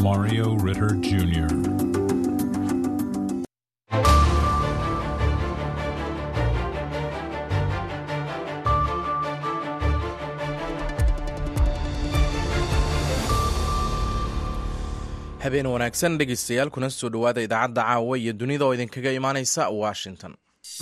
Mario Ritter Jr. habeen wanaagsan dhegaystayaal kuna soo dhowaada idaacadda caawa iyo dunida oo idinkaga imaanaysa washington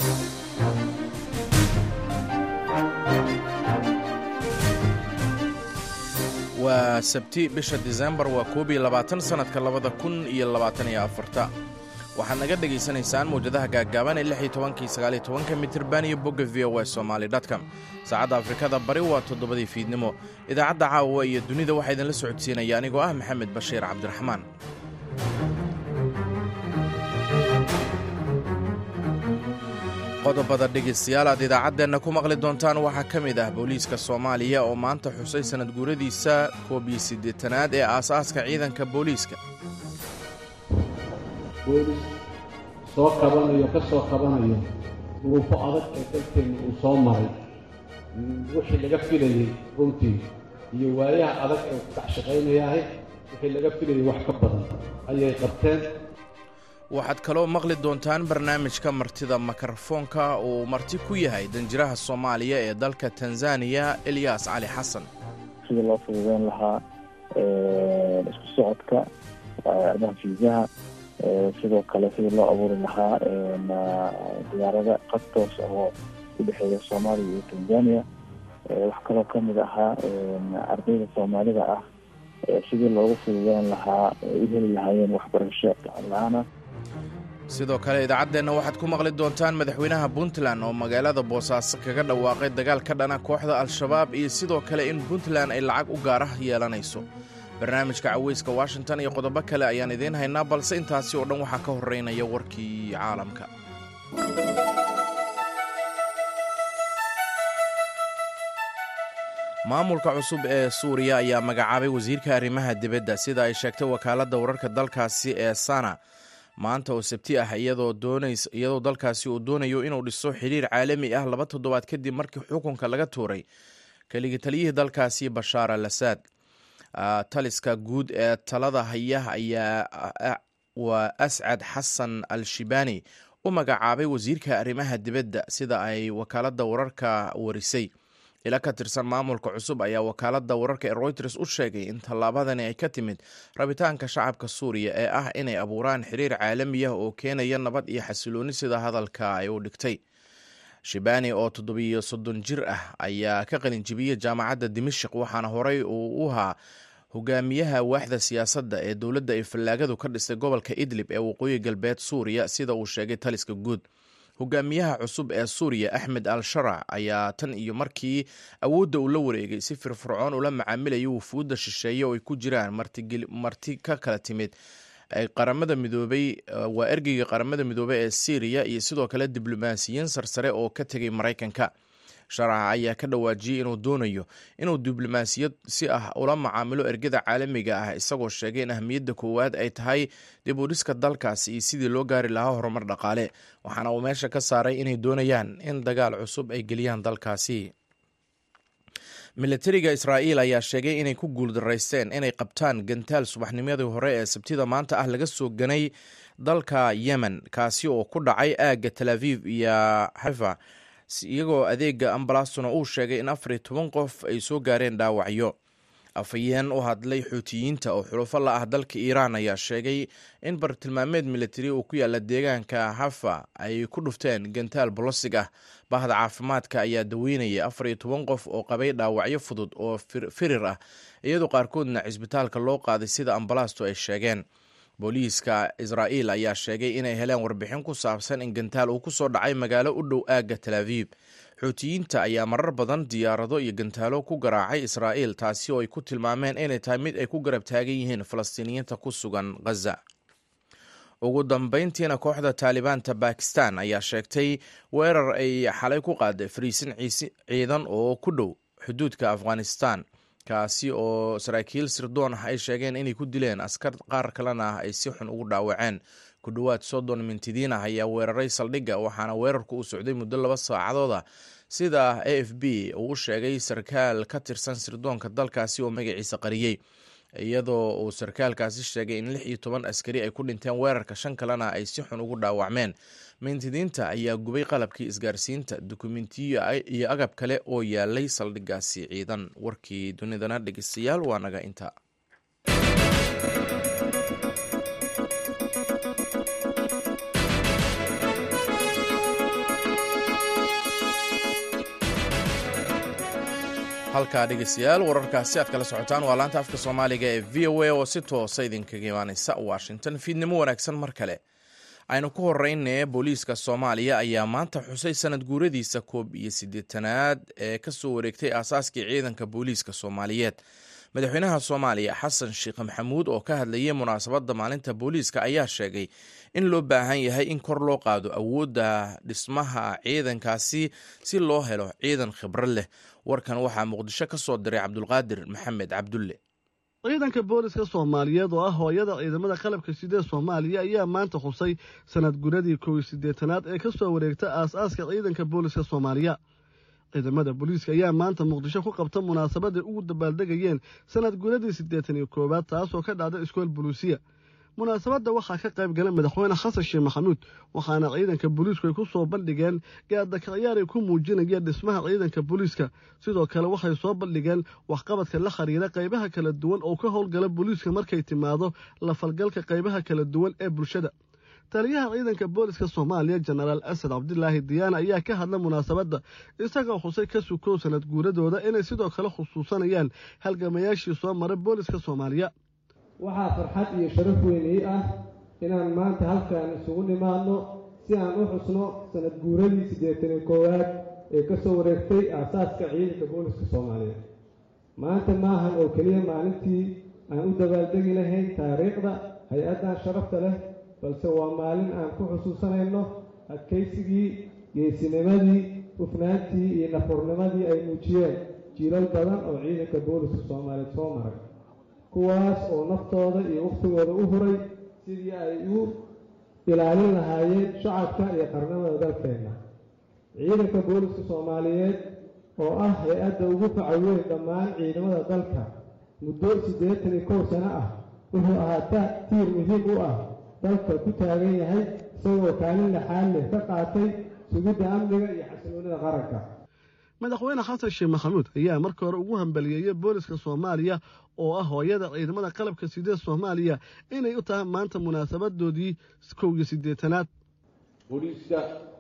waa sabti bisha disembar waa koob iyo labaatan sannadka labada kun iyo labaatan iyo afarta waxaad naga dhegaysanaysaan mawjadaha gaaggaaban ee lix iyo tobankii sagaal iyo tobanka mitirban iyo bogga v o e somaali dotcom saacadda afrikada bari waa toddobadii fiidnimo idaacadda caawa iyo dunida waxaa idinla socodsiinaya anigoo ah maxamed bashiir cabdiraxmaan qodobada dhegaystayaal aad idaacaddeenna ku maqli doontaan waxaa ka mid ah booliiska soomaaliya oo maanta xusay sanad guuradiisa koob iyo siddeetanaad ee aasaaska ciidanka booliiska boolis soo kabanayo ka soo kabanayo duruufo adag ee dalkeenna uu soo maray wixii laga filayey runtii iyo waayaha adag ee ku dhex shaqaynayahay wixii laga filayey wax ka badan ayay qabteen waxaad kaloo maqli doontaan barnaamijka martida mikrofoonka uu marti ku yahay danjiraha soomaaliya ee dalka tanzaniya elyaas cali xasan sidii loo fududeyn lahaa isku socodka arrimaha fiisaha sidoo kale sidii loo abuuri lahaa diyaarada qad toos oo u dhexeeya soomaaliya iyo tanzania wax kaloo kamid ahaa ardayda soomaalida ah sidii loogu fududeyn lahaa u heli lahaayeen waxbarasho la-aana sidoo kale idaacaddeenna waxaad ku maqli doontaan madaxweynaha puntland oo magaalada boosaaso kaga dhawaaqay dagaal ka dhana kooxda al-shabaab iyo sidoo kale in puntland ay lacag u gaara yeelanayso barnaamijka caweyska washington iyo qodobo kale ayaan idiin haynaa balse intaasi oo dhan waxaa ka horeynaya warkii caalamka maamulka cusub ee suuriya ayaa magacaabay wasiirka arrimaha dibadda sida ay sheegtay wakaaladda wararka dalkaasi ee sana maanta oo sabti ah iyadoo dalkaasi uu doonayo inuu dhiso xidhiir caalami ah laba toddobaad kadib markii xukunka laga tuuray keligi taliyihii dalkaasi bashaar al asaad taliska guud ee talada haya ayaa waa ascad xasan al shibani u magacaabay wasiirka arrimaha dibadda sida ay wakaaladda wararka warisay ila ka tirsan maamulka cusub ayaa wakaaladda wararka ee royters u sheegay in tallaabadani ay ka timid rabitaanka shacabka suuriya ee ah inay abuuraan xiriir caalami ah oo keenaya nabad iyo xasilooni sida hadalka ay u dhigtay shibani oo toddobiyo soddon jir ah ayaa ka qalinjibiyey jaamacadda dimashik waxaana horey uu u ahaa hogaamiyaha waaxda siyaasadda ee dowladda ay fallaagadu ka dhistay gobolka idlib ee waqooyi galbeed suuriya sida uu sheegay taliska guud hogaamiyaha cusub ee suuriya axmed al sharac ayaa tan iyo markii awoodda uu la wareegay si firfircoon ula macaamilayay wufuudda shisheeye oo ay ku jiraan marti ka kala timid qaramada midoobay waa ergeyga qaramada midoobey ee syriya iyo sidoo kale diblomaasiyiin sarsare oo ka tegay maraykanka sharaca ayaa ka dhawaajiyey inuu doonayo inuu diblomaasiyad si ah ula macaamilo ergada caalamiga ah isagoo sheegay in ahmiyadda koowaad ay tahay dib u dhiska dalkaasi iyo sidii loo gaari lahaa horumar dhaqaale waxaana uu meesha ka saaray inay doonayaan in dagaal cusub ay geliyaan dalkaasi milatariga israa'iil ayaa sheegay inay ku guuldaraysteen inay qabtaan gantaal subaxnimadii hore ee sabtida maanta ah laga soo ganay dalka yemen kaasi oo ku dhacay aagga tel aviv iyo xaifa iyagoo adeega ambalastuna uu sheegay in afar iyo toban qof ay soo gaareen dhaawacyo afhayeen u hadlay xuutiyiinta oo xulufo la ah dalka iiraan ayaa sheegay in bartilmaameed militari uu ku yaala deegaanka hafa ay ku dhufteen gantaal bolosig ah bahda caafimaadka ayaa daweynaya afar iyo toban qof oo qabay dhaawacyo fudud oo firir ah iyadoo qaarkoodna cisbitaalka loo qaaday sida ambalaastu ay sheegeen booliiska israa'iil ayaa sheegay inay heleen warbixin ku saabsan in gantaal uu ku soo dhacay magaalo u dhow aagga tel aviib xuutiyiinta ayaa marar badan diyaarado iyo gantaalo ku garaacay israa'iil taasi oo ay ku tilmaameen inay tahay mid ay ku garab taagan yihiin falastiiniyiinta ku sugan khaza ugu dambeyntiina kooxda taalibaanta bakistan ayaa sheegtay weerar ay xalay ku qaaday fariisin ciidan oo ku dhow xuduudka afghanistan kaasi oo saraakiil sirdoon ah ay sheegeen inay ku dileen askar qaar kalena ah ay si xun ugu dhaawaceen ku dhowaad soddon mintidiin ah ayaa weeraray saldhigga waxaana weerarku uu socday muddo laba saacadooda sida a f b uu u sheegay sarkaal ka tirsan sirdoonka dalkaasi oo magaciisa qariyey iyadoo uu sarkaalkaasi sheegay in lix iyo toban askari ay ku dhinteen weerarka shan kalena ay si xun ugu dhaawacmeen mintidiinta ayaa gubay qalabkii isgaarsiinta dukumentiyo iyo agab kale oo yaalay saldhigaasi ciidan warkii dunidana dhegeystayaal waa naga inta halkaa dhegeystayaal wararkaasi aad kala socotaan waa laanta afka soomaaliga ee v o a oo si toosa idinkaga imaaneysa washington fiidnimo wanaagsan mar kale aynu ku horeyne booliiska soomaaliya ayaa maanta xusay sanad guuradiisa koob iyo siddeetanaad ee kasoo wareegtay aasaaskii ciidanka booliiska soomaaliyeed madaxweynaha soomaaliya xasan sheekh maxamuud oo ka hadlayay munaasabadda maalinta booliiska ayaa sheegay in loo baahan yahay in kor loo qaado awoodda dhismaha ciidankaasi si loo helo ciidan khibrad leh warkan waxaa muqdisho ka soo diray cabdulqaadir maxamed cabdulle ciidanka booliska soomaaliyeed oo ah hooyada ciidamada qalabka sidee soomaaliya ayaa maanta xusay sanad guradii kow iyo siddeetanaad ee ka soo wareegta aas-aaska ciidanka booliska soomaaliya ciidamada booliiska ayaa maanta muqdisho ku qabta munaasabaday ugu dabaaldegayeen sanad guradii siddeetan iyo koowaad taasoo ka dhacda iskool buluusiya munaasabadda waxaa ka qayb galay madaxweyne xasan sheekh maxamuud waxaana ciidanka booliisku ay ku soo bandhigeen gaadakaciyaar ay ku muujinayeen dhismaha ciidanka booliiska sidoo kale waxay soo bandhigeen waxqabadka la khariira qaybaha kala duwan oo ka howlgala booliiska markay timaado la falgalka qaybaha kala duwan ee bulshada taliyaha ciidanka booliska soomaaliya jenaraal asad cabdilaahi diyaana ayaa ka hadla munaasabadda isagoo xusay ka sukow sanad guuradooda inay sidoo kale xusuusanayaan halgamayaashii soo maray booliska soomaaliya waxaa farxad iyo sharaf weyn ii ah inaan maanta halkan isugu nimaadno si aan u xusno sanad guuradii siddeetan iyo koowaad ee ka soo wareegtay aasaaska ciidanka booliska soomaaliyeed maanta maahan oo keliya maalintii aan u dabaaldegi lahayn taariikhda hay-addan sharafta leh balse waa maalin aan ku xusuusanayno adkaysigii geesinimadii hufnaantii iyo nafurnimadii ay muujiyeen jiilal badan oo ciidanka booliska soomaaliyeed soo maray kuwaas oo naftooda iyo wakhtigooda u huray sidii ay u ilaalin lahaayeen shacabka iyo qarnimada dalkeenna ciidanka booliska soomaaliyeed oo ah hay-adda ugu faca weyn dhammaan ciidamada dalka muddo siddeetan iyo kow sano ah wuxuu ahaa tiir muhiim u ah dalka ku taagan yahay isagoo kaalin laxaal leh ka qaatay sugidda amniga iyo xasiloonida qaranka madaxweyne xasan sheekh maxamuud ayaa marka hore ugu hambaliyeeyey booliska soomaaliya oo ah hooyada ciidamada qalabka sidee soomaaliya inay u tahay maanta munaasabadoodii kow iyo siddeetanaad booliiska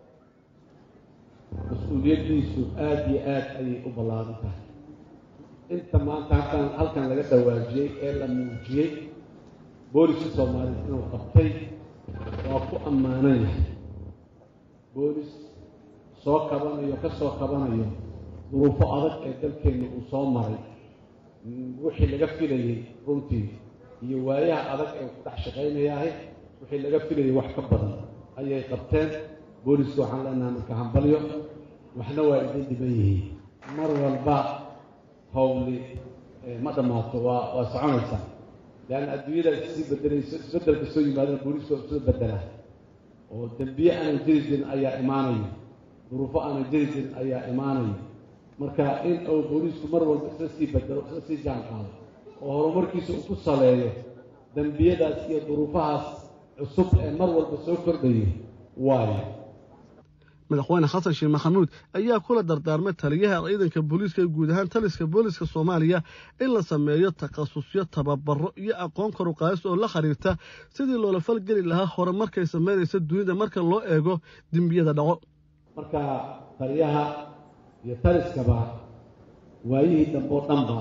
mas-uuliyaddiisu aada iyo aad ayay u ballaaran tahay inta maanta halkan halkan laga dhawaajiyey ee la muujiyey booliska soomaaliya inuu qabtay waa ku ammaanan yahay boolis soo kabanayo ka soo kabanayo duruufo adag ee dalkeenna uu soo maray wixii laga filayey runtii iyo waayaha adag ee ku dhex shaqaynayahay wixii laga filayay wax ka badan ayay qabteen booliska waxaan leenahay marka hambalyo waxna waa idin dhiban yihiin mar walba howli ma dhammaato waa waa soconaysaa leanna adduunyada issii bedelayso isbeddelka soo yimaadana booliska waa soo bedelaa oo dembiye aanan jiri jirin ayaa imaanaya duruufo aanan jiri jirin ayaa imaanaya marka in uu booliisku mar walba isla sii bedelo isla sii jaan qaado oo horumarkiisa uu ku saleeyo dembiyadaas iyo duruufahaas cusub ee mar walba soo kordhayay waayo madaxweyne xasan sheekh maxamuud ayaa kula dardaarmay taliyaha ciidanka booliiska guud ahaan taliska booliiska soomaaliya in la sameeyo takhasusyo tababaro iyo aqoon karuqaadis oo la xiriirta sidii loola falgeli lahaa hore markay samaynaysa dunida marka loo eego dembiyada dhaco marka taliyaha iyo taliskaba waayihii dambe oo dhanba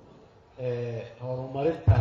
horumarinta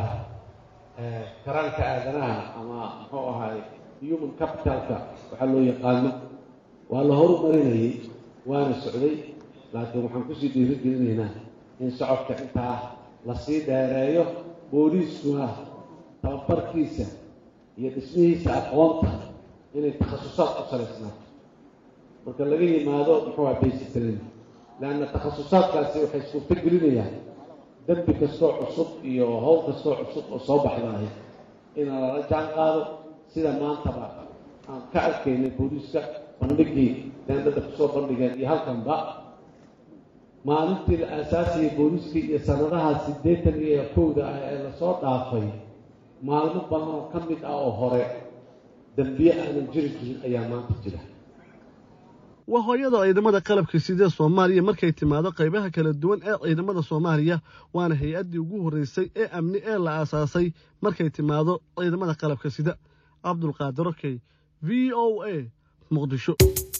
karanka aadanaha ama muxuu ahaay human capitalka waxaa loo yaqaano waa la horumarinayay waana socday laakiin waxaan kusii dhiirigelinaynaa in socodka intaa lasii dheereeyo booliiskuna tababarkiisa iyo dhismihiisa aqoonta inay takhasusaad ku salaysnaato marka laga yimaado muxuu aha basic training leanna takhasusaadkaasi waxay suurto gelinayaan dembi kastoo cusub iyo howl kastoo cusub oo soo baxdaahay in lala jaan qaado sida maantaba aan ka arkaynay booliiska bandhigii deendada kusoo bandhigeen iyo halkanba maalintii la aasaasayay booliskii iyo sanadaha siddeetan iyo kowda ah ee lasoo dhaafay maalmo badan oo ka mid ah oo hore dambiye aanan jiri jirin ayaa maanta jira waa hooyada ciidamada qalabka sidee soomaaliya markay timaado qaybaha kala duwan ee ciidamada soomaaliya waana hay-addii ugu horreysay ee amni ee la aasaasay markay timaado ciidamada qalabka sida cabdulqaadir okey v o a muqdisho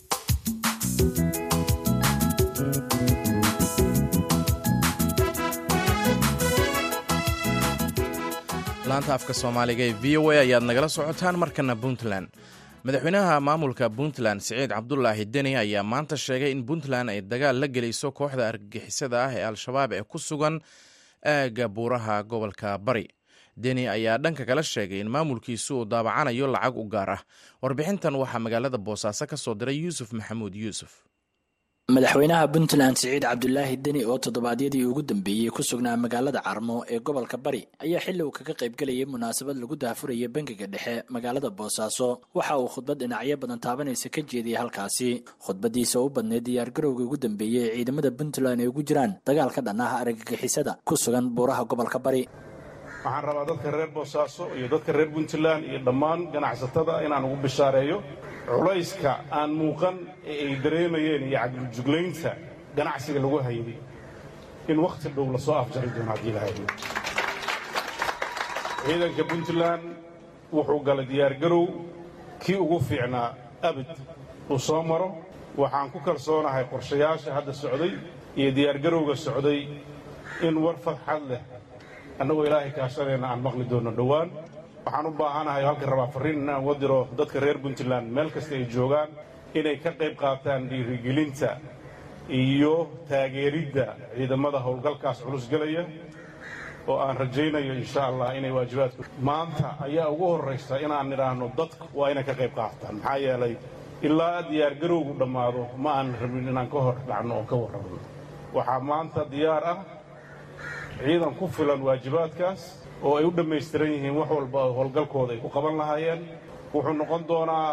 laanta afka soomaaliga ee v o a ayaad nagala socotaan markana puntland madaxweynaha maamulka puntland siciid cabdulaahi deni ayaa maanta sheegay in puntland ay dagaal la gelayso kooxda argagixisada ah ee al-shabaab ee ku sugan aagga buuraha gobolka bari deni ayaa dhanka kala sheegay in maamulkiisu uu daabacanayo lacag u gaar ah warbixintan waxaa magaalada boosaaso ka soo diray yuusuf maxamuud yuusuf madaxweynaha puntland siciid cabdulaahi deni oo toddobaadyadii ugu dambeeyey ku sugnaa magaalada carmo ee gobolka bari ayaa xilli uu kaga qaybgelayay munaasabad lagu daafuraya bangiga dhexe magaalada boosaaso waxa uu khudbad dhinacyo badan taabanaysa ka jeediyey halkaasi khudbadiisa u badneyd diyaargarowga ugu dambeeyey ee ciidamada puntland ay ugu jiraan dagaalka dhan ah argagixisada ku sugan buuraha gobolka bari waxaan rabaa dadka reer boosaaso iyo dadka reer puntland iyo dhammaan ganacsatada inaan ugu bishaareeyo culayska aan muuqan ee ay dareemayeen iyo cadjuglaynta ganacsiga lagu hayay in wakhti dhow lasoo afjari doono haddii la hayo ciidanka puntland wuxuu galay diyaargarow kii ugu fiicnaa abid uu soo maro waxaan ku kalsoonahay qorshayaasha hadda socday iyo diyaargarowga socday in war fadxad leh annagoo ilaahay kaashanayna aan maqli doonno dhowaan waxaan u baahanahay halka rabaa farriin inaan wadiro dadka reer puntland meel kasta ay joogaan inay ka qayb qaataan dhiirigelinta iyo taageeridda ciidamada howlgalkaas culus gelaya oo aan rajaynayo insha allah inay waajibaadku maanta ayaa ugu horraysa inaan nidhaahno dadku waa inay ka qayb qaataan maxaa yeelay ilaa diyaargarowgu dhammaado ma aan rabin inaan ka hor dhacno oo ka warrabno waxaa maanta diyaar ah ciidan ku filan waajibaadkaas oo ay u dhammaystiran yihiin wax walba oo howlgalkooda ay ku qaban lahaayeen wuxuu noqon doonaa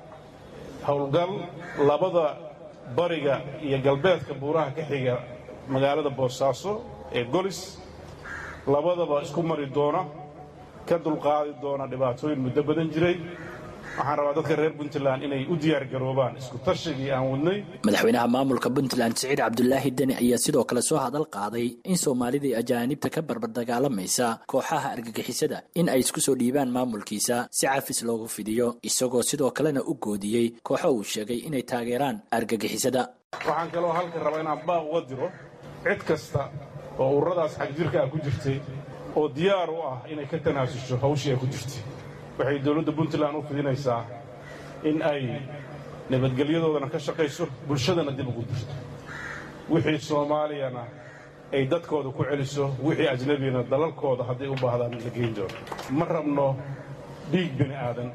howlgal labada bariga iyo galbeedka buuraha ka xiga magaalada boosaaso ee golis labadaba isku mari doona ka dulqaadi doona dhibaatooyin muddo badan jiray waxaan rabaa dadka reer puntland inay u diyaargaroobaan isku tashigii aan wadnay madaxweynaha maamulka puntland siciid cabdulaahi deni ayaa sidoo kale soo hadal qaaday in soomaalida iyo ajaanibta ka barbar dagaalamaysa kooxaha argagixisada in ay isku soo dhiibaan maamulkiisa si cafis loogu fidiyo isagoo sidoo kalena u goodiyey kooxo uu sheegay inay taageeraan argagixisada waxaan kaloo halkan rabaa inaan baaq uga diro cid kasta oo ururadaas xagjirka ah ku jirtay oo diyaar u ah inay ka tanaasusho hawshii ay ku jirtay waxay dowladda puntland u fidinaysaa in ay nabadgelyadoodana ka shaqayso bulshadana dib ugu dirto wixii soomaaliyana ay dadkooda ku celiso wixii ajnabina dalalkooda hadday u baahdaan la geyn doono ma rabno dhiig bini aadan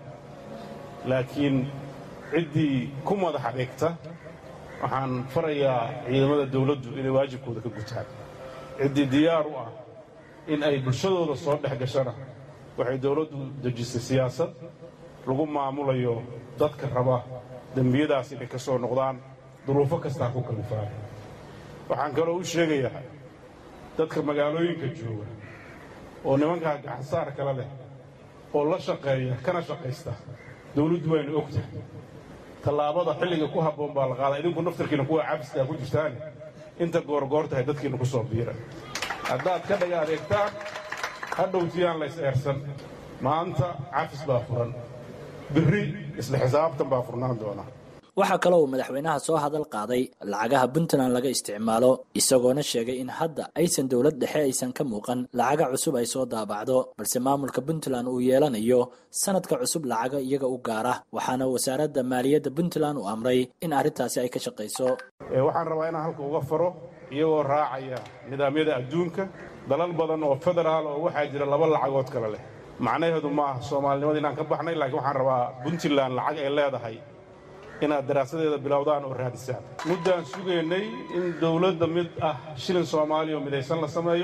laakiin ciddii ku madaxa dhigta waxaan farayaa ciidamada dawladdu inay waajibkooda ka gutaan ciddii diyaar u ah in ay bulshadooda soo dhex gashana waxay dawladdu dejisay siyaasad lagu maamulayo dadka raba dembiyadaas inay ka soo noqdaan duruufo kastaa ku kalifaan waxaan kaloo u sheegayaa dadka magaalooyinka jooga oo nimankaa gacansaar kale leh oo la shaqeeya kana shaqaysta dawladdu waynu og tahay tallaabada xilliga ku habboon baa la qaadaa idinku naftarkiina kuwa cabiskaa ku jirtaane inta goorgoor tahay dadkiina ku soo biira haddaad ka dhaga adeegtaan hadhowtiyaan la is-eersan maanta cafis baa furan birri isla xisaabtan baa furnaan doona waxaa kaloo uu madaxweynaha soo hadal qaaday lacagaha puntland laga isticmaalo isagoona sheegay in hadda aysan dowlad dhexe aysan ka muuqan lacaga cusub ay soo daabacdo balse maamulka puntland uu yeelanayo sanadka cusub lacaga iyaga u gaara waxaana wasaaradda maaliyadda puntland u amray in arrintaasi ay ka shaqayso waxaan rabaa inaan halka uga faro iyagoo raacaya nidaamyada adduunka dalal badan oo federaal oo waxaa jira laba lacagood kale leh macnaheedu ma aha soomaalinimada inaan ka baxnay laakiin waxaan rabaa puntland lacag ay leedahay inaad daraasadeeda bilowdaan oo raadisaan muddaan sugaynay in dawladda mid ah shilin soomaaliya oo midaysan la sameeyo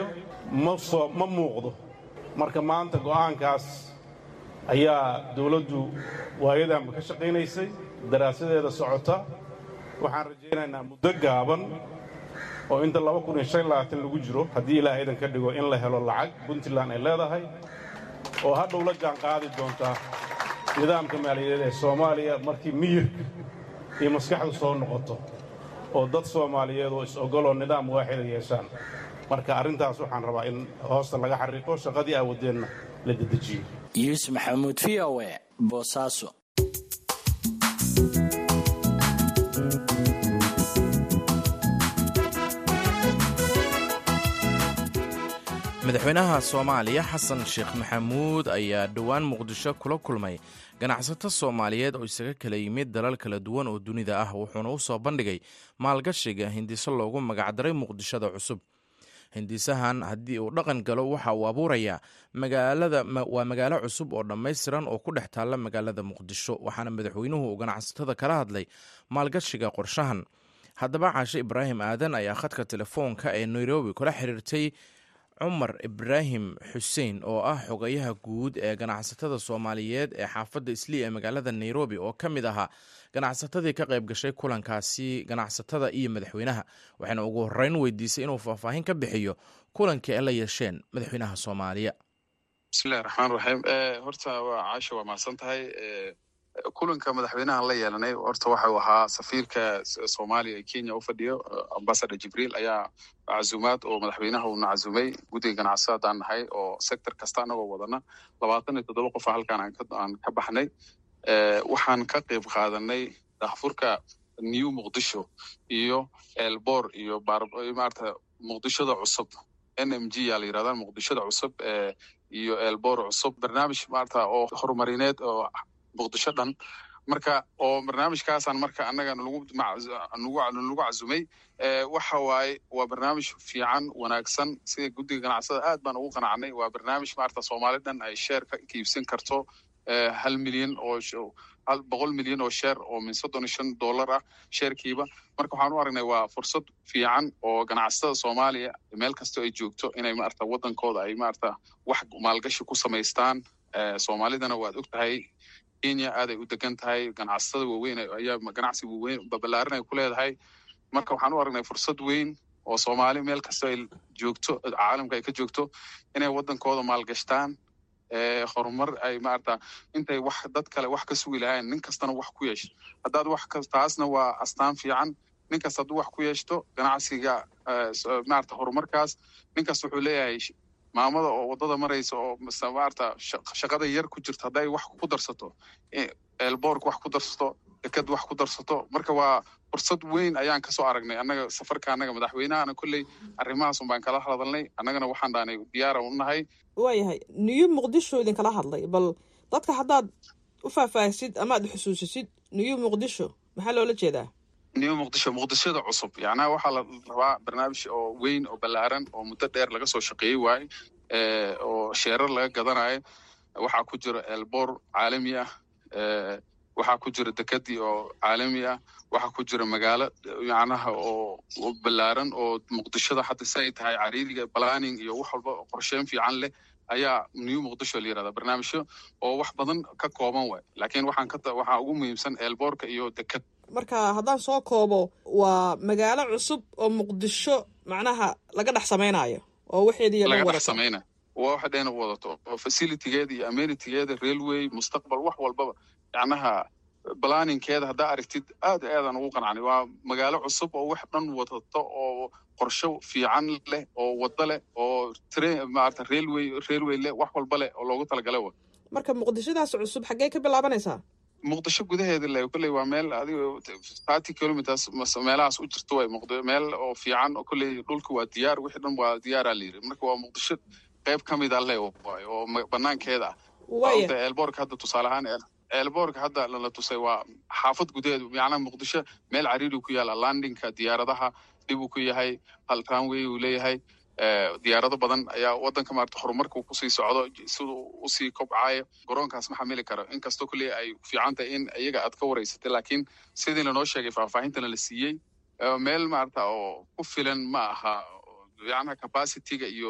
ma muuqdo marka maanta go'aankaas ayaa dawladdu waayadanba ka shaqaynaysay daraasadeeda socota waxaan rajaynaynaa muddo gaaban oo inta lagu jiro haddii ilaa aydan ka dhigo in la helo lacag puntland ay leedahay oo hadhow la jaan qaadi doontaa nidaamka maaliyadeed ee soomaaliya markii miyirka iyo maskaxdu soo noqoto oo dad soomaaliyeed oo is-ogoloo nidaam waaxida yeeshaan marka arrintaas waxaan rabaa in hoosta laga xariiqo shaqadii aawadeenna la dedejiyo yuusuf maxamuud v o e boosaaso madaxweynaha soomaaliya xasan sheekh maxamuud ayaa dhowaan muqdisho kula kulmay ganacsato soomaaliyeed oo isaga kala yimid dalal kala duwan oo dunida ah wuxuuna u soo bandhigay maalgashiga hindiso loogu magacdaray muqdishada cusub hindisahan haddii uu dhaqan galo waxa uu abuurayaa waa magaalo cusub oo dhammaystiran oo ku dhex taalla magaalada muqdisho waxaana madaxweynuhu uu ganacsatada kala hadlay maalgashiga qorshahan haddaba caashe ibraahim aadan ayaa khadka telefoonka ee nairobi kula xiriirtay cumar ibraahim xuseen oo ah xogayaha guud ee ganacsatada soomaaliyeed ee xaafadda islii ee magaalada nairobi oo ka mid ahaa ganacsatadii ka qayb gashay kulankaasi ganacsatada iyo madaxweynaha waxayna ugu horeyn weydiisay inuu faahfaahin ka bixiyo kulankii ay la yeesheen madaxweynaha soomaaliya bismillahi raxmaan raxiim horta waa caasha waa mahadsan tahay kulanka madaxweynahan la yeelanay horta waxau ahaa safiirka soomaaliya ee kenya u fadhiyo ambasador jibriil ayaa cazumaad oo madaxweynaha uuna cazumay guddiga ganacsadaan nahay oo sector kasta anagoo wadana labaatan iyo toddoba qofa halkaan aan ka baxnay waxaan ka qayb qaadanay daahfurka new muqdisho iyo elbor iyo maarata muqdishoda cusub n m g yaa la yirahdaa muqdishoda cusub iyo elbor cusub barnaamij maarata oo horumarineed oo muqdisho dhan marka oo barnaamijkaasaan marka annaga nagu cazumay waxa waaye waa barnaamij fiican wanaagsan sida guddiga ganacsada aad baan ugu qanacnay waa barnaamij maarata soomaali dhan ay sheer ka iibsan karto hal milyan oo hal boqol milyan oo sheer oo min soddon iyo shan dollar ah sheerkiiba marka waxaan u aragnay waa fursad fiican oo ganacsatada soomaaliya meel kastoo ay joogto inay maarata waddankooda ay maarata wax maalgashi ku samaystaan soomaalidana waad og tahay kenya aaday u degan tahay ganacsatada waaweyn ayaa ganacsi waaweyn babalaaran ay ku leedahay marka waxaan u aragnay fursad weyn oo soomaali meel kasta ay joogto caalamka ay ka joogto inay waddankooda maalgashtaan horumar ay maarata intay wax dad kale wax ka sugi lahayn nin kastana wax ku yeesho haddaad wax ka taasna waa astaan fiican nin kasta hadduu wax ku yeeshto ganacsiga maarata horumarkaas nin kasta wuxuu leeyahay maamada oo waddada maraysa oo maarata shaqada yar ku jirto hadday wax ku darsato elbork wax ku darsato deked wax ku darsato marka waa fursad weyn ayaan kasoo aragnay annaga safarka annaga madaxweynahana kolley arrimahaasun baan kala hadalnay annagana waxaan dhaanay diyaara u nahay waayahay new muqdisho idinkala hadlay bal dadka haddaad u faahfaahisid ama aad xusuusisid new muqdisho maxaa loola jeedaa new muqdisho muqdishoda cusub yacnaa waxaa la rabaa barnaamij oo weyn oo ballaaran oo muddo dheer laga soo shaqeeyey waaye oo sheerar laga gadanayo waxaa ku jira elbor caalami ah waxaa ku jira dekadii oo caalami ah waxaa ku jira magaalo macnaha oo ballaaran oo muqdishoda hadda si ay tahay cariiriga planning iyo wax walba qorsheyn fiican leh ayaa new muqdisho la yirahdaa barnaamijyo oo wax badan ka kooban waay laakiin waxaan ka waxaa ugu muhiimsan elborka iyo dekad marka haddaan soo koobo waa magaalo cusub oo muqdisho macnaha laga dhex samaynayo oo waxeedii laga dhex samaynayo waa waxa dheena wadato oo facilitygeeda iyo amenitygeeda railway mustaqbal wax walbaba yacnaha balaninkeeda haddaa aragtid aad aadaan ugu qancnay waa magaalo cusub oo wax dhan wadato oo qorsho fiican leh oo waddo leh oo maarata railway railway leh wax walba leh oo loogu talagalay wa marka muqdishodaas cusub xaggee ka bilaabanaysaa muqdisho gudaheeda le kolley waa meel adiga thirty kilometers meelahaas u jirto way muqd meel oo fiican oo kolley dhulka waa diyaar wixii dhan waa diyaaraa la yiri marka waa muqdisho qayb ka mid a le waay oo banaankeeda ah elborka hadda tusaale ahaan elborka hadda lala tusay waa xaafad gudaheedu macnaha muqdisho meel cariiri ku yaala landinka diyaaradaha dhib uu ku yahay hal runway uu leeyahay diyaarado badan ayaa waddanka maarata horumarka kusii socdo siduu usii kobcayo garoonkaas ma xamili karo inkastoo kolley ay fiican tahay in iyaga aad ka waraysatay laakiin sidii lanoo sheegay faahfaahintana la siiyey meel maarata oo ku filan ma aha yacnaha capacityga iyo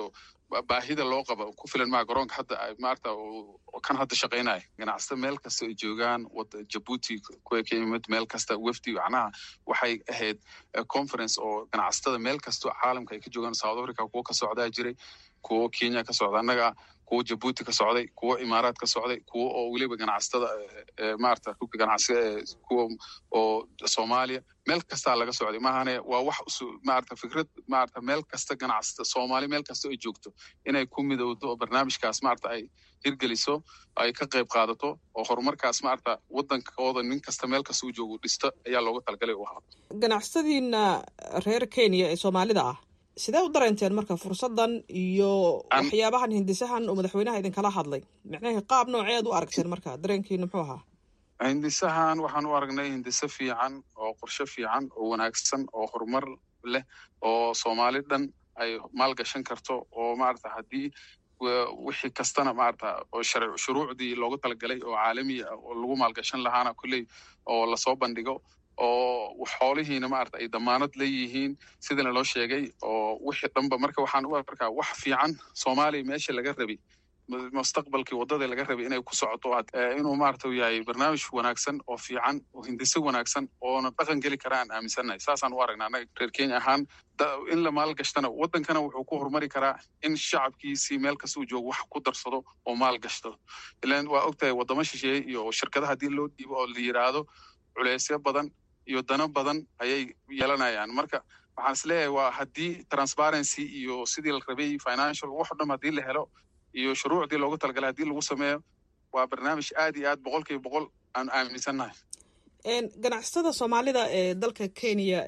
baahida loo qaba ku filan maa garoonka hadda maarata kan hadda shaqaynaya ganacsata meel kasta ay joogaan wada jabuuti kuwa ka yimid meel kasta wefdi macnaha waxay ahayd conference oo ganacsatada meel kastoo caalamka ay ka joogaan south africa kuwo ka socdaa jiray kuwo kenya ka socda annaga kuwo jabuuti ka socday kuwo imaaraad ka socday kuwo oo weliba ganacsatada maarata rugka ganacsiga kuwa oo soomaaliya meel kastaa laga socday maahane waa wax maarata fikrad maarata meel kasta ganacsata soomaali meel kasta ay joogto inay ku midowdo oo barnaamijkaas maarata ay hirgeliso ay ka qayb qaadato oo horumarkaas maarata wadankooda nin kasta meel kasta u joogo dhisto ayaa looga talagalay u ahaa ganacsatadiina reer kenya ee soomaalida ah sidee u dareenteen marka fursaddan iyo waxyaabahan hindisahan uu madaxweynaha idinkala hadlay micnaha qaab nooceed u aragteen marka dareenkiina muxuu ahaa hindisahan waxaan u aragnay hindise fiican oo qorshe fiican oo wanaagsan oo horumar leh oo soomaali dhan ay maalgashan karto oo maarata haddii wixii kastana maarata oo shuruucdii loogu talagalay oo caalami ah oo lagu maalgashan lahaana kolley oo lasoo bandhigo oo xoolihiina maarata ay damaanad leeyihiin sidana loo sheegay oo wixii dhanba marka waxaan u arkaa wax fiican soomaaliya meesha laga rabay mustaqbalkii waddada laga rabay inay ku socoto inuu maarata yahay barnaamij wanaagsan oo fiican oo hindise wanaagsan oona dhaqan geli kara aan aaminsannahay saasaan u aragnaa annaga reer kenya ahaan in la maalgashtana waddankana wuxuu ku horumari karaa in shacabkiisii meel kasta uu joogo wax ku darsado oo maalgashto ilan waa ogtahay waddamo shisheeye iyo shirkadaha haddii loo dhiibo oo la yidhaahdo culeysyo badan iyo dano badan ayay yeelanayaan marka waxaan is leeyahay waa haddii transparency iyo sidii la rabay financial wax o dham haddii la helo iyo shuruucdii loogu talagalay haddii lagu sameeyo waa barnaamij aad iyo aad boqol kiiba boqol aan aaminsannahay ganacsatada soomaalida ee dalka kenya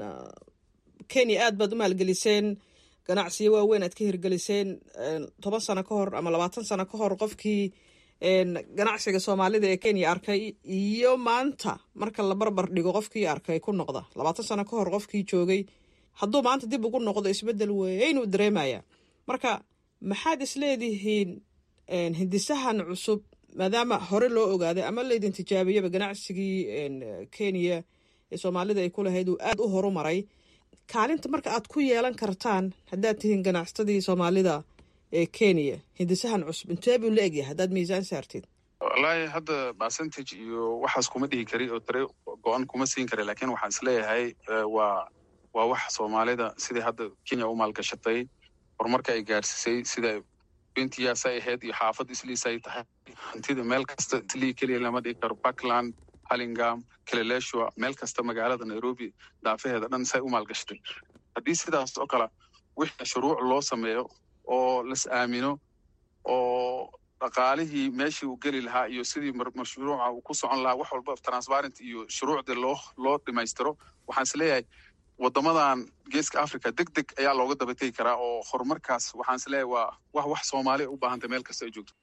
kenya aad baad u maalgeliseen ganacsiyo waaweyn aad ka hirgeliseen toban sano ka hor ama labaatan sano ka hor qofkii ganacsiga soomaalida ee kenya arkay iyo maanta marka la barbar dhigo qofkii arkay ku noqda labaatan sano ka hor qofkii joogay hadduu maanta dib ugu noqdo isbeddel weyn uu dareemaya marka maxaad isleedihiin hindisahan cusub maadaama hore loo ogaaday ama laydin tijaabiyaba ganacsigii kenya ee soomaalida ay ku lahayd uu aada u horumaray kaalinta marka aad ku yeelan kartaan haddaad tihiin ganacsatadii soomaalida ee kenya hindisahan cusub intee buu la egyahay haddaad miisaan saartid wallaahi hadda percentage iyo waxaas kuma dhihi kari oo tare go-an kuma siin kara lakin waxaan is leeyahay waa waa wax soomaalida sidai hadda kenya u maalgashatay horumarka ay gaarsiisay sida bentiyaas ay ahayd iyo xaafad isliis ay tahay hantida meel kasta islii keliya lama dhigi karo puntland hallingam kileleshua meel kasta magaalada nairobi daafaheeda dhan say u maalgashatay haddii sidaas oo kale wixii shuruuc loo sameeyo oo las aamino oo dhaqaalihii meeshii uu geli lahaa iyo sidii mashruuca uu ku socon lahaa wax walba transparent iyo shuruucdii loo loo dhimaystiro waxaan is leeyahay waddamadan geeska africa deg deg ayaa looga daba tegi karaa oo horumarkaas waxaan is leeyahay waa wax wax soomaaliya u baahantay meel kasta ay joogto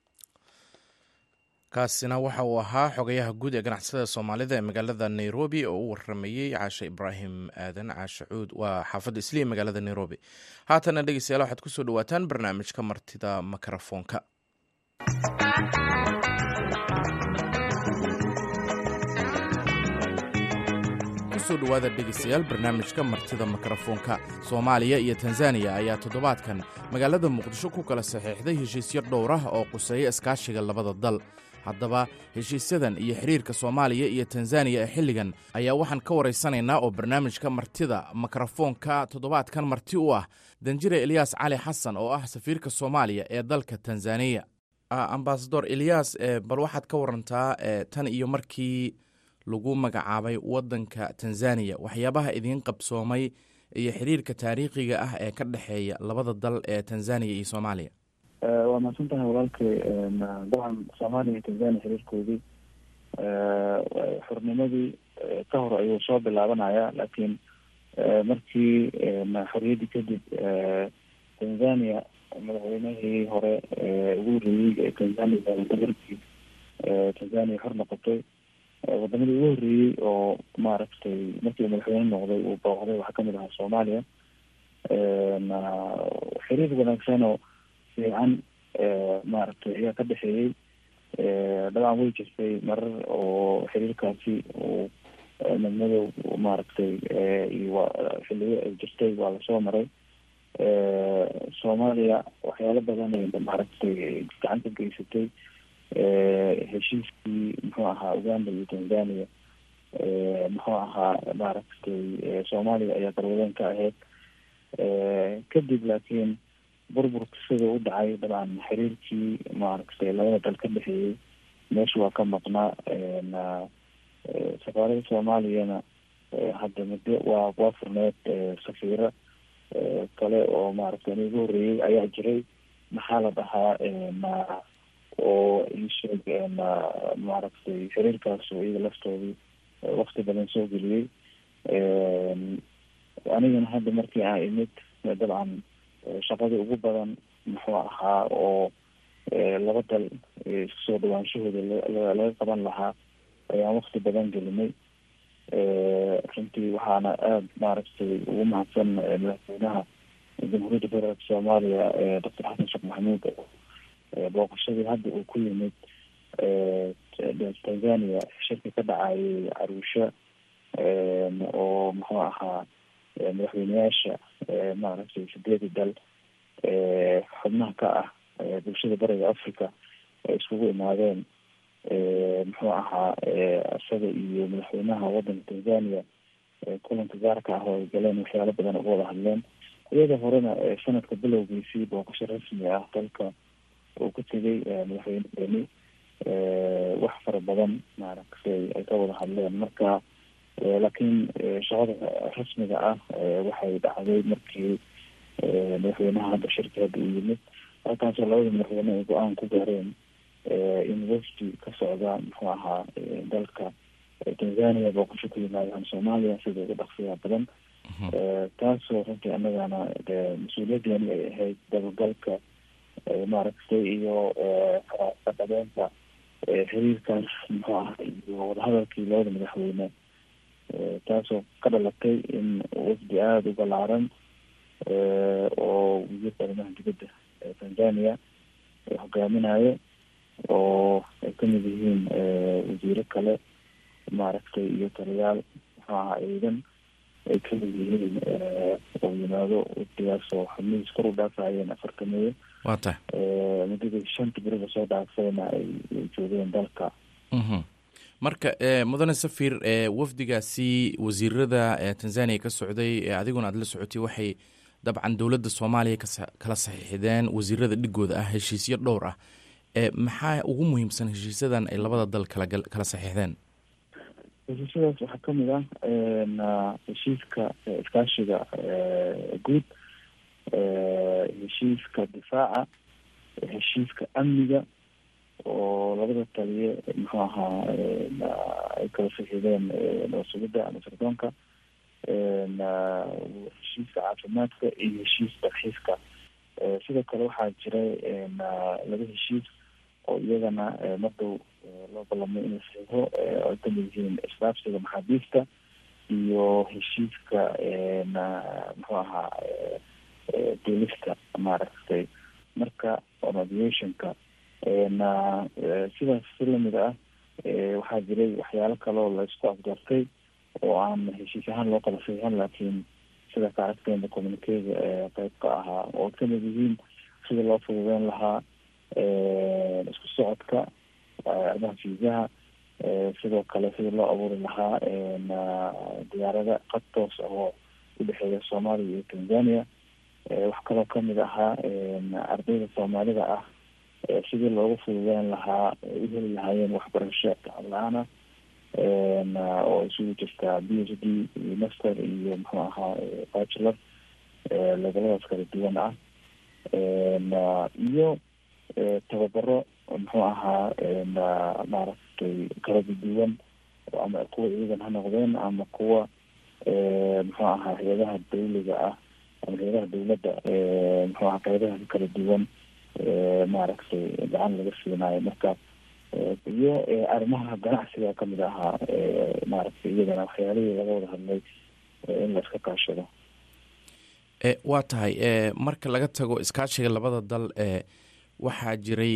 kaasina waxa uu ahaa xogayaha guud ee ganacsatada soomaalida ee magaalada nairobi oo u waramayey caashe ibraahim aadan caashe cuud waa xaafadda isliya magaalada nairobi haatana dhegeystayaal waxaad kusoo dhawaataan barnaamijka martida mikrofoonka kusoo dhawaada dhegeystayaal barnaamijka martida mikrofoonka soomaaliya iyo tanzaniya ayaa toddobaadkan magaalada muqdisho ku kala saxiixday heshiisyo dhowr ah oo quseeya iskaashiga labada dal haddaba heshiisyadan iyo xiriirka soomaaliya iyo tanzaniya ee xilligan ayaa waxaan ka waraysanaynaa oo barnaamijka martida mikrofoonka toddobaadkan marti u ah danjire elyaas cali xasan oo ah safiirka soomaaliya ee dalka tanzaniya ambasador elyaas bal waxaad ka warantaa tan iyo markii lagu magacaabay waddanka tanzaniya waxyaabaha idiin qabsoomay iyo xiriirka taariikhiga ah ee ka dhexeeya labada dal ee tanzaniya iyo soomaaliya waa mahadsan tahay walaalkay dacan soomaaliya iyo tanzania xiriirkoodii xornimadii ka hor ayuu soo bilaabanaya laakiin markii xorriyaddii kadib tanzania madaxweynihii hore ugu horreeyey ee tanzania dabarkii tanzania xor noqotay wadamadii ugu horreeyey oo maaragtay markii madaxweyne noqday uu booqday waxaa kamid ahaa soomaaliya xiriir wanaagsan oo fiican maaragtay ayaa ka dhexeeyey dabcan way jirtay marar oo xiriirkaasi uu madmadow maaragtay iyo xiliyo ay jirtay waa lasoo maray soomaaliya waxyaalo badan ay maaragtay gacan ka geysatay heshiiskii muxuu ahaa uganda iyo tanzania muxuu ahaa maaragtay soomaaliya ayaa garwadeen ka ahayd kadib laakiin burburka sida u dhacay dabcan xiriirkii maaragtay labada dal ka dhexeeyey meesha waa ka maqnaa safaarada soomaaliyana hadda muddo waa waa furneed safiiro kale oo maaragtay in ugu horreeyey ayaa jiray maxaa la dhahaa oo iisheeg maaragtay xiriirkaas oo iyaga laftoodii wakti badan soo geliyey anigana hadda markii aan imid dabcan shaqadii ugu badan muxuu ahaa oo laba dal isku soo dhawaanshahooda laga qaban lahaa ayaan wakti badan gelinay runtii waxaana aada maaragtay ugu mahadsan madaxweynaha jamhuuriyadda federaalka soomaaliya doctor xasan sheekh maxamuud booqashadii hadda uu ku yimid tanzania shirka ka dhacayay caruusha oo muxuu ahaa madaxweyneyaasha maaragtay sideedii dal xubnaha ka ah bulshada bariga africa ay iskugu imaadeen muxuu ahaa isaga iyo madaxweynaha wadanka tanzania kulanka gaarka ah oo ay galeen waxyaalo badan uga wada hadleen iyada horena sanadka bilowgiisii booqasho rasmi ah dalka uu ku tegay madaxweyneeni wax fara badan maaragtay ay ka wada hadleen marka laakiin shaqada rasmiga ah waxay dhacday markii madaxweynaha hadda shirka hadda uu yimid halkaasoo labada madaxweyne ay go-aan ku gaareen in wafdi ka socda muxuu ahaa dalka tanzania booqasho ku yimaadaan soomaaliya sida ugu dhaqsiyaa badan taasoo runtii annagana mas-uuliyadeeni ay ahayd dabagalka maaragtay iyo kadhabeenta xiriirkaas muxuu aha iyo wadahadalkii labada madaxweyne taasoo ka dhalatay in wafdi aada u balaaran oo wasiirka arrimaha dibadda tanzania hogaaminayo oo ay kamid yihiin wasiiro kale maaragtay iyo taliyaal muxuu ahaa ciidan ay kamid yihiin oo yimaado wafdigaas oo xubnihiis kor u dhaafayeen afartameeyo waa tahay muddadii shanta beriba soo dhaafayna ay joogeen dalka marka mudane safir wafdigaasi wasiirada tanzania ka socday adiguna aada la socotay waxay dabcan dowladda soomaaliya kala saxiixdeen wasiirada dhigooda ah heshiisyo dhowr ah maxaa ugu muhiimsan heshiisyadan ay labada dal kala saxiixdeen heshiisyadaas waxaa kamid ah heshiiska iskaashiga guud heshiiska difaaca heshiiska amniga oo labada taliye muxuu ahaa ay kala saxiideen sugidda ama sirdoonka heshiiska caafimaadka iyo heshiis dalxiiska sidoo kale waxaa jiray laba heshiis oo iyagana mardow loo ballamay in la saxiixo ay kamid yihiin isdhaafsiga maxaabiista iyo heshiiska muxuu ahaa duulista maaragtay marka aviationka sidaas si lamid ah waxaa jiray waxyaalo kaleo la isku afgartay oo aan heshiis ahaan loo kala saxiixin laakiin sida ka aragteena communicega qeyb ka ahaa oo kamid yihiin sida loo fududeyn lahaa isku socodka arrimaha fiisaha sidoo kale sida loo abuuri lahaa diyaarada qad toos ah oo udhexeeya soomaaliya iyo tanzania wax kaloo kamid ahaa ardayda soomaalida ah sidii loogu fududeyn lahaa u heli lahaayeen waxbarasho lacag la-aan ah oo isugu jirtaa b h d iyo master iyo muxuu ahaa bachelor leveladaas kala duwan ah iyo tababaro muxuu ahaa maaragtay kala duwan ama kuwa ciidan ha noqdeen ama kuwa muxuu ahaa hay-adaha dawliga ah ama hay-adaha dawladda muxuu ahaa qeybaha kala duwan maaragtay gacan laga siinayo marka iyo arrimaha ganacsiga kamid ahaa maaragtay iyadana waxyaalihii laga wada hadlay in la iska kaashado waa tahay marka laga tago iskaashiga labada dal waxaa jiray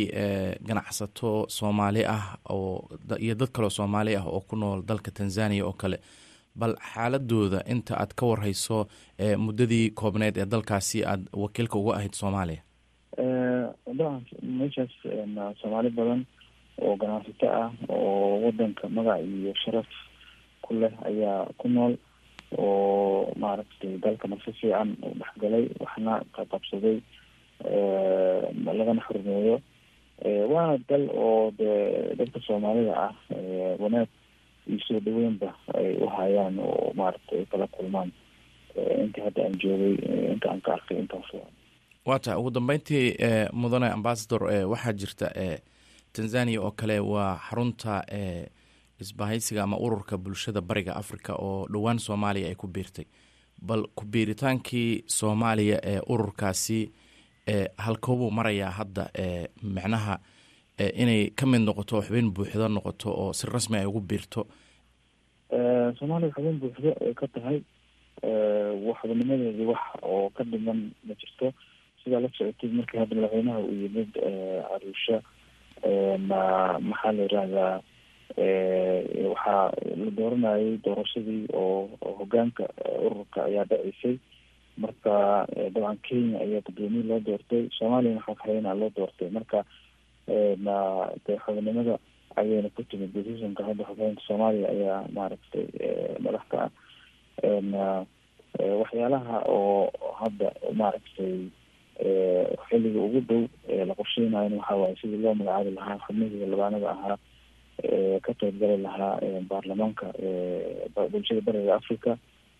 ganacsato soomaali ah oo iyo dad kaleo soomaali ah oo ku nool dalka tanzania oo kale bal xaaladooda inta aad ka warhayso muddadii koobneed ee dalkaasi aad wakiilka uga ahayd soomaaliya dabcan meeshaas soomaali badan oo ganacsato ah oo wadanka magac iyo sharaf ku leh ayaa ku nool oo maaragtay dalkana si fiican u dhexgalay waxna qaqabsaday lagana xurmeeyo waana dal oo de dadka soomaalida ah wanaag iyo soo dhaweynba ay u hayaan oo maaragtay ay kala kulmaan inta hadda aan joogay inta aan ka arkay intaas waa tahay ugu dambeyntii mudane ambasador waxaa jirta tanzania oo kale waa xarunta isbahaysiga ama ururka bulshada bariga africa oo dhowaan soomaaliya ay ku biirtay bal ku biiritaankii soomaaliya ee ururkaasi halkoobuu marayaa hadda micnaha inay ka mid noqoto xubin buuxdo noqoto oo si rasmi ay ugu biirto soomaaliya xubin buuxdo ay ka tahay waxbanimadeedii wax oo ka dhiman ma jirto sidaa la socotay markii hadda madaxweynaha uu yimid caruusha ma maxaa la yirahdaa waxaa la dooranayay doorashadii oo hogaanka ururka ayaa dhaceysay marka dabcan kenya ayaa gudoomiye loo doortay soomaaliyana xogxayana loo doortay marka na de xubinimada ayayna ku timid decisionka hadda xogxaynta soomaaliya ayaa maaragtay madax ka ah waxyaalaha oo hadda maaragtay xilliga ugu dhow la qorsheynayo waxa waaye sidii loo magacaabi lahaa xubnihii labaanada ahaa ka qeybgali lahaa baarlamaanka bulshada bariga africa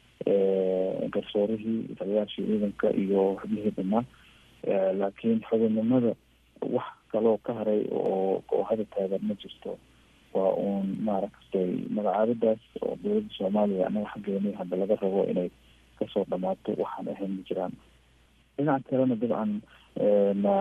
garsoorihii taliyaashii ciidanka iyo xubnihii dhamaan laakiin xubinnimada wax kaloo ka haray oo oo hada taagan ma jirto waa uun maaragtay magacaabidaas oo dowladda soomaaliya anaga xaggeeni hadda laga rabo inay kasoo dhamaato waxaan ahayn ma jiraan dhinaca kalena dabcan na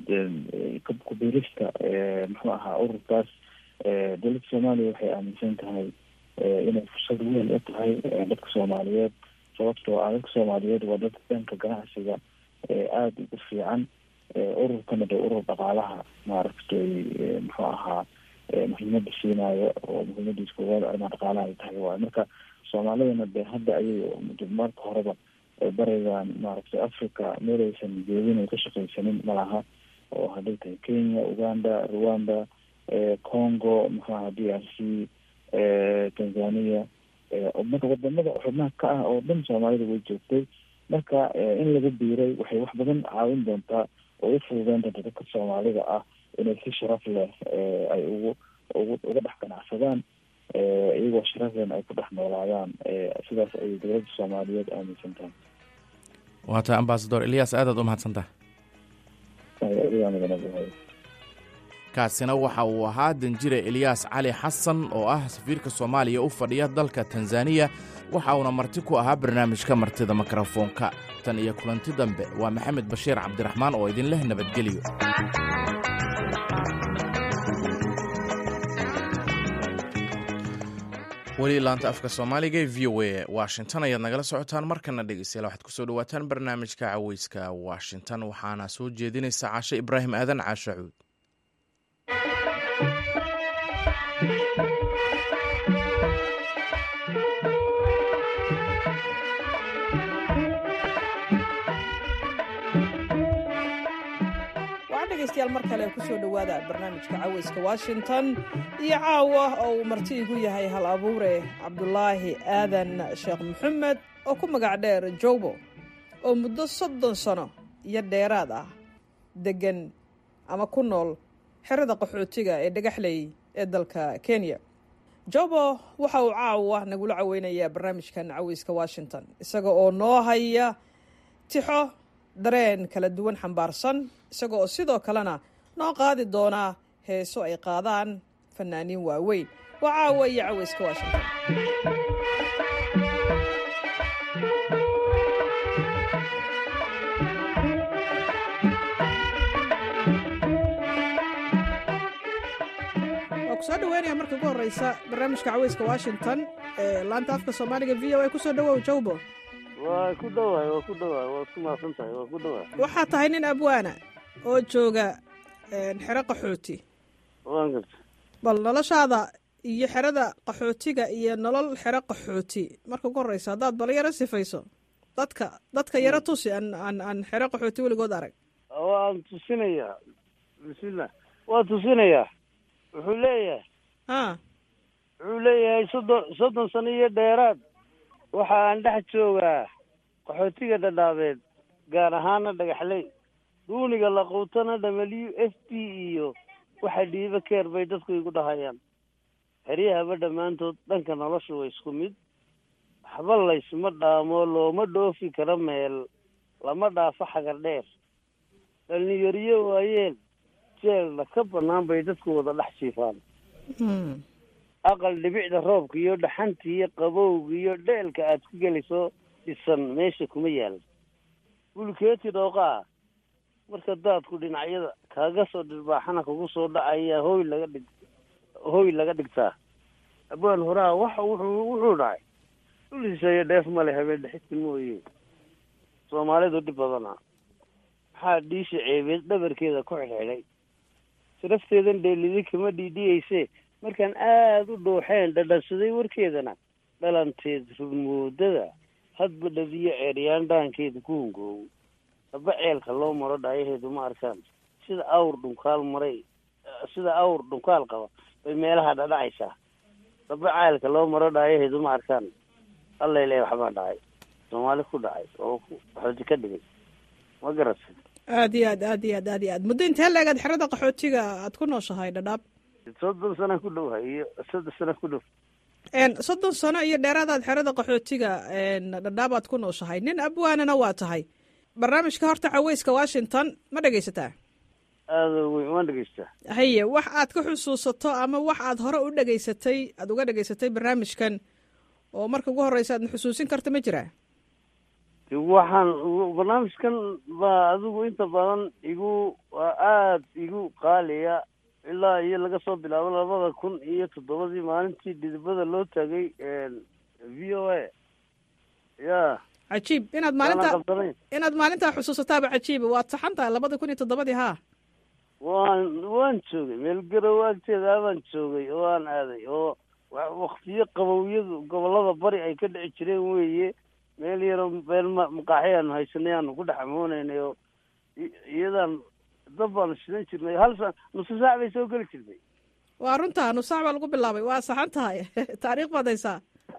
kubiirista muxuu ahaa ururkaas dowladda soomaaliya waxay aaminsan tahay inay fursad weyn u tahay dadka soomaaliyeed sababtoo ah dadka soomaaliyeed waa dadka dhanka ganacsiga aada ugu fiican ururkana de urur dhaqaalaha maaragtay muxuu ahaa muhiimada siinayo oo muhiimadiis koowaad arrimaha dhaqaalaha ay tahay waayo marka soomaalidana de hadda ayay marka horeba barigan maaragtay africa meel aysan joogin ay ka shaqaysanin malaha oo hadday tahay kenya uganda rwanda congo muxuaha d r c tanzania marka wadamada xubnaha ka ah oo dhan soomaalida way joogtay marka in lagu biiray waxay wax badan caawin doontaa oo u fududeyn doonta dadka soomaalida ah inay si sharaf leh ay ugu ugu uga dhex ganacsadaan iyagoo sharaflen ay ku dhex noolaadaan sidaas ayay dowladda soomaaliyeed aaminsan tahay waa tahay ambasador elias aadaad u mahadsantaha kaasina waxa uu ahaa danjire eliyaas cali xasan oo ah safiirka soomaaliya u fadhiya dalka tanzaniya waxa uuna marti ku ahaa barnaamijka martida mikrofoonka tan iyo kulanti dambe waa maxamed bashiir cabdiraxmaan oo idin leh nabadgelyo weli laanta afka soomaaliga ee v o a washington ayaad nagala socotaan markana dhegeystayaal waxaad kusoo dhawaataan barnaamijka caweyska washington waxaana soo jeedinaysa caashe ibraahim aadan caashe cuud degeystayaal mar kale kusoo dhowaada barnaamijka caweyska washington iyo caawa oo uu marti igu yahay hal abuure cabdulaahi aadan sheekh maxamed oo ku magac dheer jowbo oo muddo soddon sano iyo dheeraad ah deggan ama ku nool xerada qaxootiga ee dhagaxley ee dalka kenya jobo waxa uu caawa nagula caweynayaa barnaamijkan caweyska washington isaga oo noo haya tixo dareen kala duwan xambaarsan isaga oo sidoo kalena noo qaadi doonaa heeso ay qaadaan fanaaniin waaweyn waa caawa iyo caweyska washington waa kusoo dhaweynaya marka ugu horeysa barnaamijka caweyska washington ee laanta afka soomaaliga v o a kusoo dhawow jawbo waa ku dhawaay waa ku dhawaay waa ku mahadsan tahay waa ku dhawaay waxaa tahay nin abwaana oo jooga xero qaxooti waan garta bal noloshaada iyo xerada qaxootiga iyo nolol xero qaxooti marka ugu horeysa haddaad bal yaro sifayso dadka dadka yaro tusi aan aan aan xero qaxooti weligood arag waan tusinayaa bismillah waa tusinayaa wuxuu leeyahay a wuxuu leeyahay soddon soddon sano iyo dheeraad waxa aan dhex joogaa qaxootiga dhadhaabeed gaar ahaana dhagaxley duuniga laquutana w f p iyo waxa dhiiba keer bay dadku igu dhahayaan xeryahaba dhammaantood dhanka nolosha waa isku mid waxba laysma dhaamo looma dhoofi karo meel lama dhaafo xagar dheer dhalinyariyo waayeen jeelna ka bannaan bay dadku wada dhex jiifaan aqal dhibicda roobka iyo dhaxanta iyo qabowga iyo dheelka aad ku gelayso dhisan meesha kuma yaal bulkeeti dhooqaa marka daadku dhinacyada kaaga soo dhirbaaxana kugu soo dhacaya hooy laga dhig hooy laga dhigtaa abwaan horaa waxa wuxuu wuxuu dhacay dhuliisaya dheef male habeen dhexidka mooye soomaalidu dhib badana maxaa dhiisha ceebeed dhabarkeeda ku xidhxidhay sharafteedan dheelidi kama dhiidhiyeyse markaan aada u dhooxeen dhadhansaday warkeedana dhalanteed rugmoodada hadba dhabiyo ceeryaan dhaankeeda ku hungoow haba ceelka loo maro dhaayaheedu ma arkaan sida awr dhunkaal maray sida awr dhunkaal qaba bay meelaha dhadhacaysaa haba ceelka loo maro dhaayaheedu ma arkaan allay waxbaa dhacay soomaali ku dhacay oo qaxooti ka dhigay ma garatay aad iyo aad aad iyo aad aad iyo aad muddo intee leegaad xerada qaxootiga aad ku nooshahay dhadhaab soddon sana ku dhowha iyo soddon sana ku dhow soddon sano iyo dheeraadaad xerada qaxootiga dhadhaab aad ku nooshahay nin abwaanana waa tahay barnaamijka horta caweyska washington ma dhegaysataa aada weyn waan dhegaystaa haye wax aad ka xusuusato ama wax aad hore u dhegaysatay aad uga dhegaysatay barnaamijkan oo marka ugu horeysa aad ma xusuusin karta ma jiraa waxaan barnaamijkan baa adigu inta badan igu waa aada igu qaaliya ilaa iyo laga soo bilaabo labada kun iyo toddobadii maalintii dhidibada loo taagay v o a ya cajiib inaad maalinta inaad maalintaa xusuusataaba cajiiba waad saxan tahay labada kun iyo toddobadii haa waan waan joogay meel garow agteeda baan joogay oo aan aaday oo waktiyo qabowyadu gobolada bari ay ka dhici jireen weeye meel yaro meel maqaaxi aanu haysanay aanu ku dhex amooneynay oo iyadaan dab baanu shidan jirnay hal sa nusu saac bay soo geli jirtay waa runtaa nus saac baa lagu bilaabay waa saxan tahay taariikh baad haysaa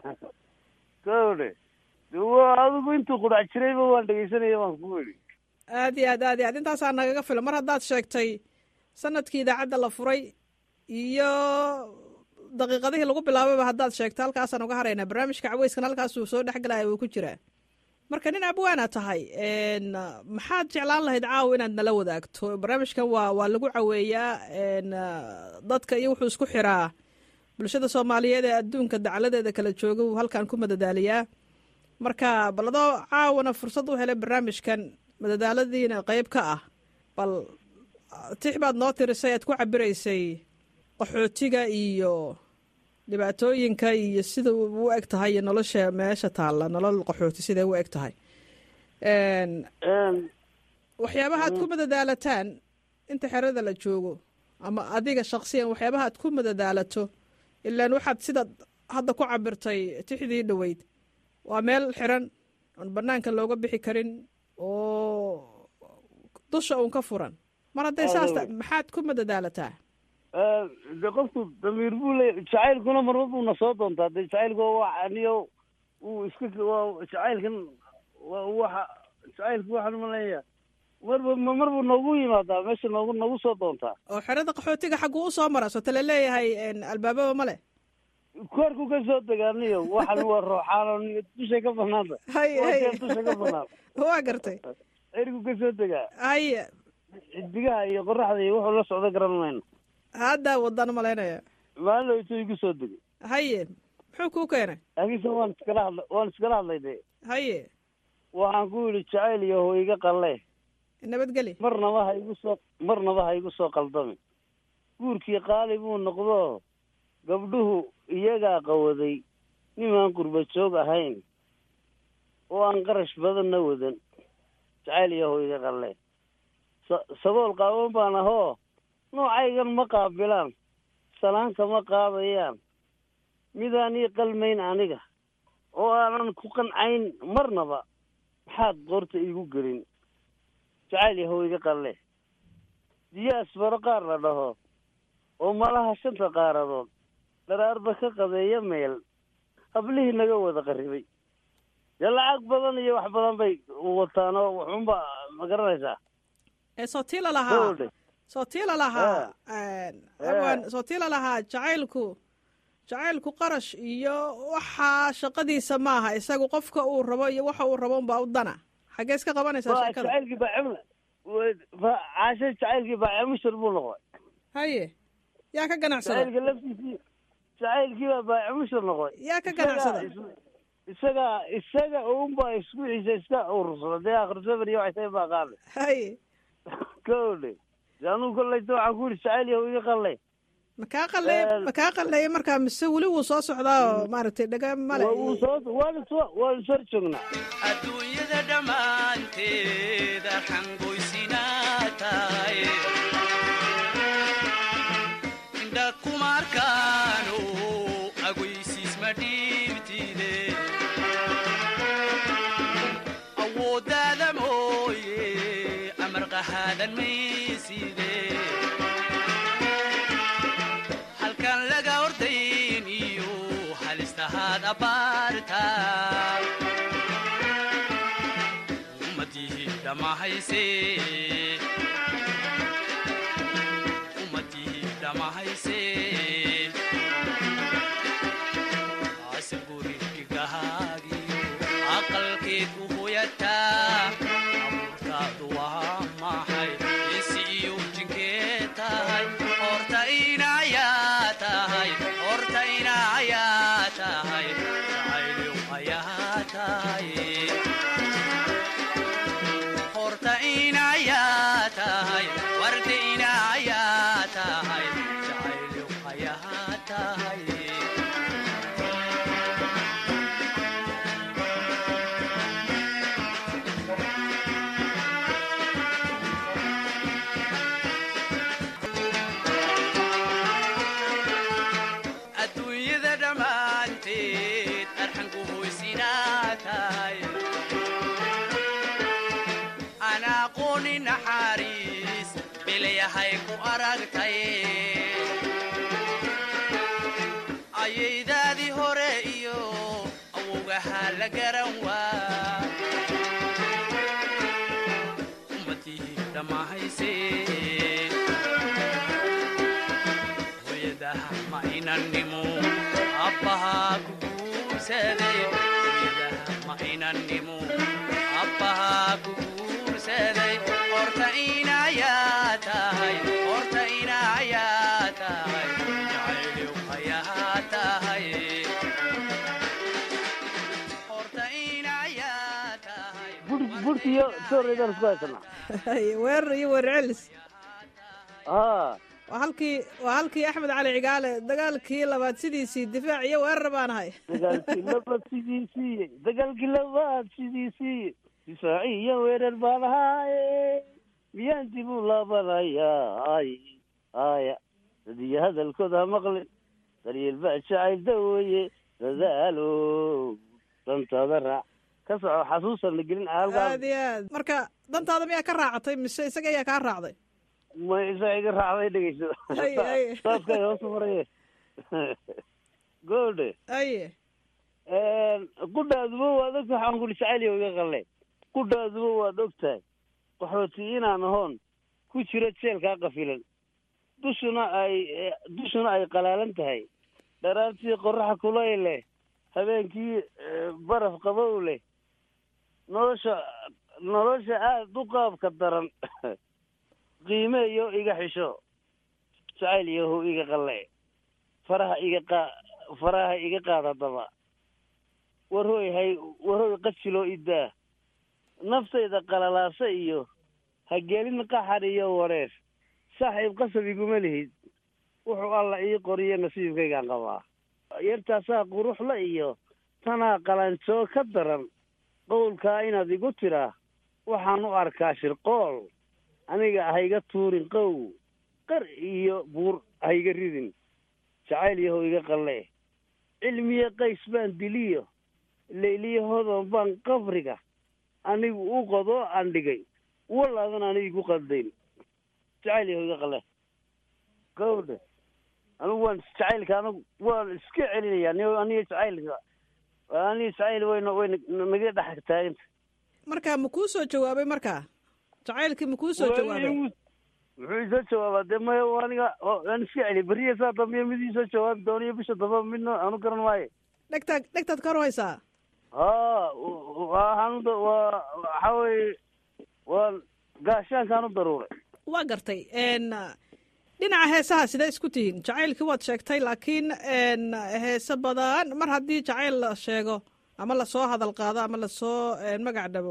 kawdhe wa adigu intuu qudhac jirayba waan dhegaysanaya waan ku weli aad iyo aad aad iyo aad intaasaa nagaga filan mar haddaad sheegtay sanadkii idaacadda la furay iyo daqiiqadihii lagu bilaabayba haddaad sheegto halkaasaan uga haraynaa barnaamijka caweyskan halkaasuu soo dhexgelaya wuu ku jiraa marka nin abwaana tahay maxaad jeclaan lahayd caawa inaad nala wadaagto barnaamijkan waa waa lagu caweeyaa dadka iyo wuxuu isku xiraa bulshada soomaaliyeed ee adduunka dacladeeda kala jooga wuu halkan ku madadaaliyaa marka bal adoo caawana fursad u helay barnaamijkan madadaaladiina qeyb ka ah bal tix baad noo tirisay aad ku cabiraysay qaxootiga iyo dhibaatooyinka iyo sida u eg tahay iyo nolosha meesha taalla nolol qaxooti siday u eg tahay waxyaabaha aad ku madadaalataan inta xerada la joogo ama adiga shaksiyan waxyaabaha aad ku madadaalato ilaan waxaad sidaad hadda ku cabirtay tixdii dhoweyd waa meel xiran oon banaanka looga bixi karin oo dusha uun ka furan mar hadday saas maxaad ku madadaalataa de qofku damiir buu leeya jacaylkuna marba buuna soo doontaa de jacaylku waa aniyo uu iska waa jacaylkan waa waxa jacaylku waxaan maleeya marba marbuu noogu yimaadaa meesha noogu noogu soo doontaa oo xerada qaxootiga xagguu usoo mara soota la leeyahay albaababa ma leh koorku ka soo degaaniyo waxan waa rooxaan dushay ka banaanta hay hay dusha ka banaan waa gartay ergu ka soo degaa haye xidigaha iyo qoraxda iyo wuxuu la socdo garan mayno hadda wadaan malaynaya maalin intuu igu soo degay haye muxuu kuu keenay laakiinse waan iskala hadla waan iskala hadlay de haye waxaan ku yidhi jacayl iyo ho iga qalle nabadgeli marnaba ha igu soo marnaba ha igu soo qaldami guurkii qaali buu noqdo gabdhuhu iyagaa qawaday nimaan qurba joog ahayn oo aan qarash badanna wadan jacayl iyo ho iga qalle sa- sabool qaawan baan ahoo noocaygan ma qaabilaan salaanka ma qaadayaan midaan ii qalmayn aniga oo aanan ku qancayn marnaba maxaad qoorta iigu gelin jacayl yahow iga qalle diyaas baro qaar la dhaho oo malaha shanta qaaradood dharaarba ka qadeeya meel hablihii naga wada qarribay dee lacag badan iyo wax badan bay wataan oo waxunba ma garanaysaa ee soo tii lalahaa Gowdhe. soo tii lalahaa abwan soo tii lalahaa jacaylku jacaylku qarash iyo waxaa shaqadiisa maaha isagu qofka uu rabo iyo waxa uu rabo unbaa u dana xaggee iska qabanaysaa waa sheekada jacaylkii baa cimla wa- caashe jacaylkii baa cimishir buu noqday haye yaa ka ganacsada jacaylka laftiisii jacaylkii baa baa cimishir noqday yaa ka ganacsada isaga isaga unbaa isku ciisa iska urursada dee akhrisabar iyo waxay baa qaaday haye kowdhe de anugu kollayta waxaan ku yidhi jacayl yahow iga qallay makaa qalleey makaa qalleeya markaa mise weli wuu soo socdaa oo maaragtay dhaga male Waa uu soo waan is waan is hor joognaa adduunyada dhammaanteed arxan goysinaa tahay indha kuma arkaano agoysiis ma dhiibtide awooddaada mooye amar qahaadan mayside halkan laga ordayn iyo halistahaad abbaarta ummadii dhamahayse ummadii dhamahayse ase gurigigahaagiyo aqalkeed u hoyataa abuurtaadu waa maxay isi iyo jinkee tahay horta inayaa tahay horta inayaa tahay jacaylow ayaa tahay horta inayaa tahay warda inayaa tahay jacaylow ayaa tahay adduunyada dhammaanteed arxan ku hoysinaa tahay aan aqooni naxariis bilayahay ku aragtay ayaydaadii hore iyo awowgahaa la garan waa ummadii dhammahayse hooyadaha ma inannimo abbahaa ku guursaday hooyadaha ma inannimo abbahaa ku guursaday horta inayaa tahay horta inayaa tahay jacaylow ayaa tahay horta inayaa tahay bur burti iyo tooreydaan isku haysanaa haye weerar iyo weerar celis haa waa halkii waa halkii axmed cali cigaale dagaalkii labaad sidiisii difaac iyo weerar baan ahay dagaalkii labaad sidiisii dagaalkii labaad sidiisii difaaci iyo weerar baan ahaaye miyaan dib u laabanayaa ay aya dadiyo hadalkooda ha maqlin daryeel baa jacayl daweeye dadaalo dantaada raac ka soco xasuusan la gelin halkaa aad iyo aad marka dantaada miyaa ka raacatay mise isaga ayaa kaa raacday ma isa iga raacday dhegeyso Ay, ay. saaskay hoos maraye goodhe aye qudhaaduba waad ogtahay waxaan kuli jacayliyo iga qalle qudhaaduba waad ogtahay qaxooti inaan ahoon ku jiro jeelkaa qafilan dushuna ay dushuna ay qalaalan tahay dharaartii qoraxa kulayl leh habeenkii eh, baraf qabow leh nolosha nolosha aada u qaabka daran qiime iyo iga xisho jacayl yahow iga qalle faraha iga qaa faraha iga qaada daba warhooy hay warhooy qajiloo idaa naftayda qalalaasa iyo hagelin qaxar iyo wareer saaxiib qasab iguma lihid wuxuu alla ii qoriyo nasiibkaygaan qabaa yartaasaa quruxla iyo tanaa qalanjoo ka daran qowlkaa inaad igu tiraa waxaan u arkaa shirqool aniga hayga tuurin qow qar iyo buur hayga ridin jacayl yahow iga qalle cilmiye qays baan diliyo leyliye hodon baan qabriga anigu u qodo aan dhigay walaadan aniga igu qaldayn jacayl yaho iga qale gawdhe anigu waan jacaylka anigu waan iska celinayaa ni aniga jacaylka aniga jacayl wayna wayna naga dhex taaganta marka ma kuu soo jawaabay markaa jacaylkii ma kuu soo jawaabay muxuu isoo jawaabaa dee maya aniga waan iska celiya beriya saa dambe mid isoo jawaabi doono iyo bisha dambe midna aanu garan maayo dhegtaad dhegtaad ka horhaysaa ha waxaan waa waxa weye waa gaashaankaan u daruuray waa gartay dhinaca heesaha sidee isku tihiin jacaylkii waad sheegtay laakiin heese badan mar haddii jacayl la sheego ama lasoo hadal qaado ama lasoo magac dhabo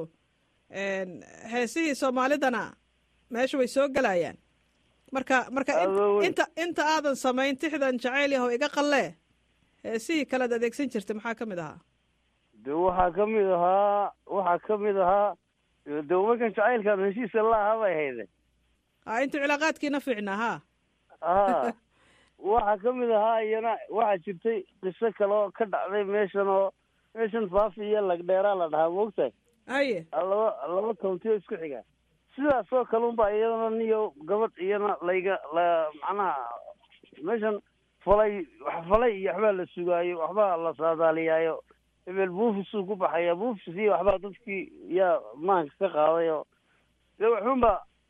heesihii soomaalidana meesha way soo gelayaan marka marka inta inta aadan samayn tixdan jacayl yahow iga qallee heesihii kalead adeegsan jirtay maxaa ka mid ahaa de waxaa ka mid ahaa waxaa ka mid ahaa de markan jacaylkan heshiisa la ahaa bay hayde a intuu cilaaqaadkiina fiicnaa ha ha waxaa ka mid ahaa iyana waxaa jirtay qiso kale oo ka dhacday meeshan oo meeshan faafi iyo lagdheeraa la dhahaa moogtahay haye laba laba county oo isku xiga sidaas oo kale unba iyadana niyo gabadh iyana layga la macnaha meeshan falay falay iyo waxbaa la sugaayo waxbaa la saadaaliyaayo hebel buufisuu ku baxaya buufis iyo waxbaa dadkii yaa maanka ka qaadayo dee waxunba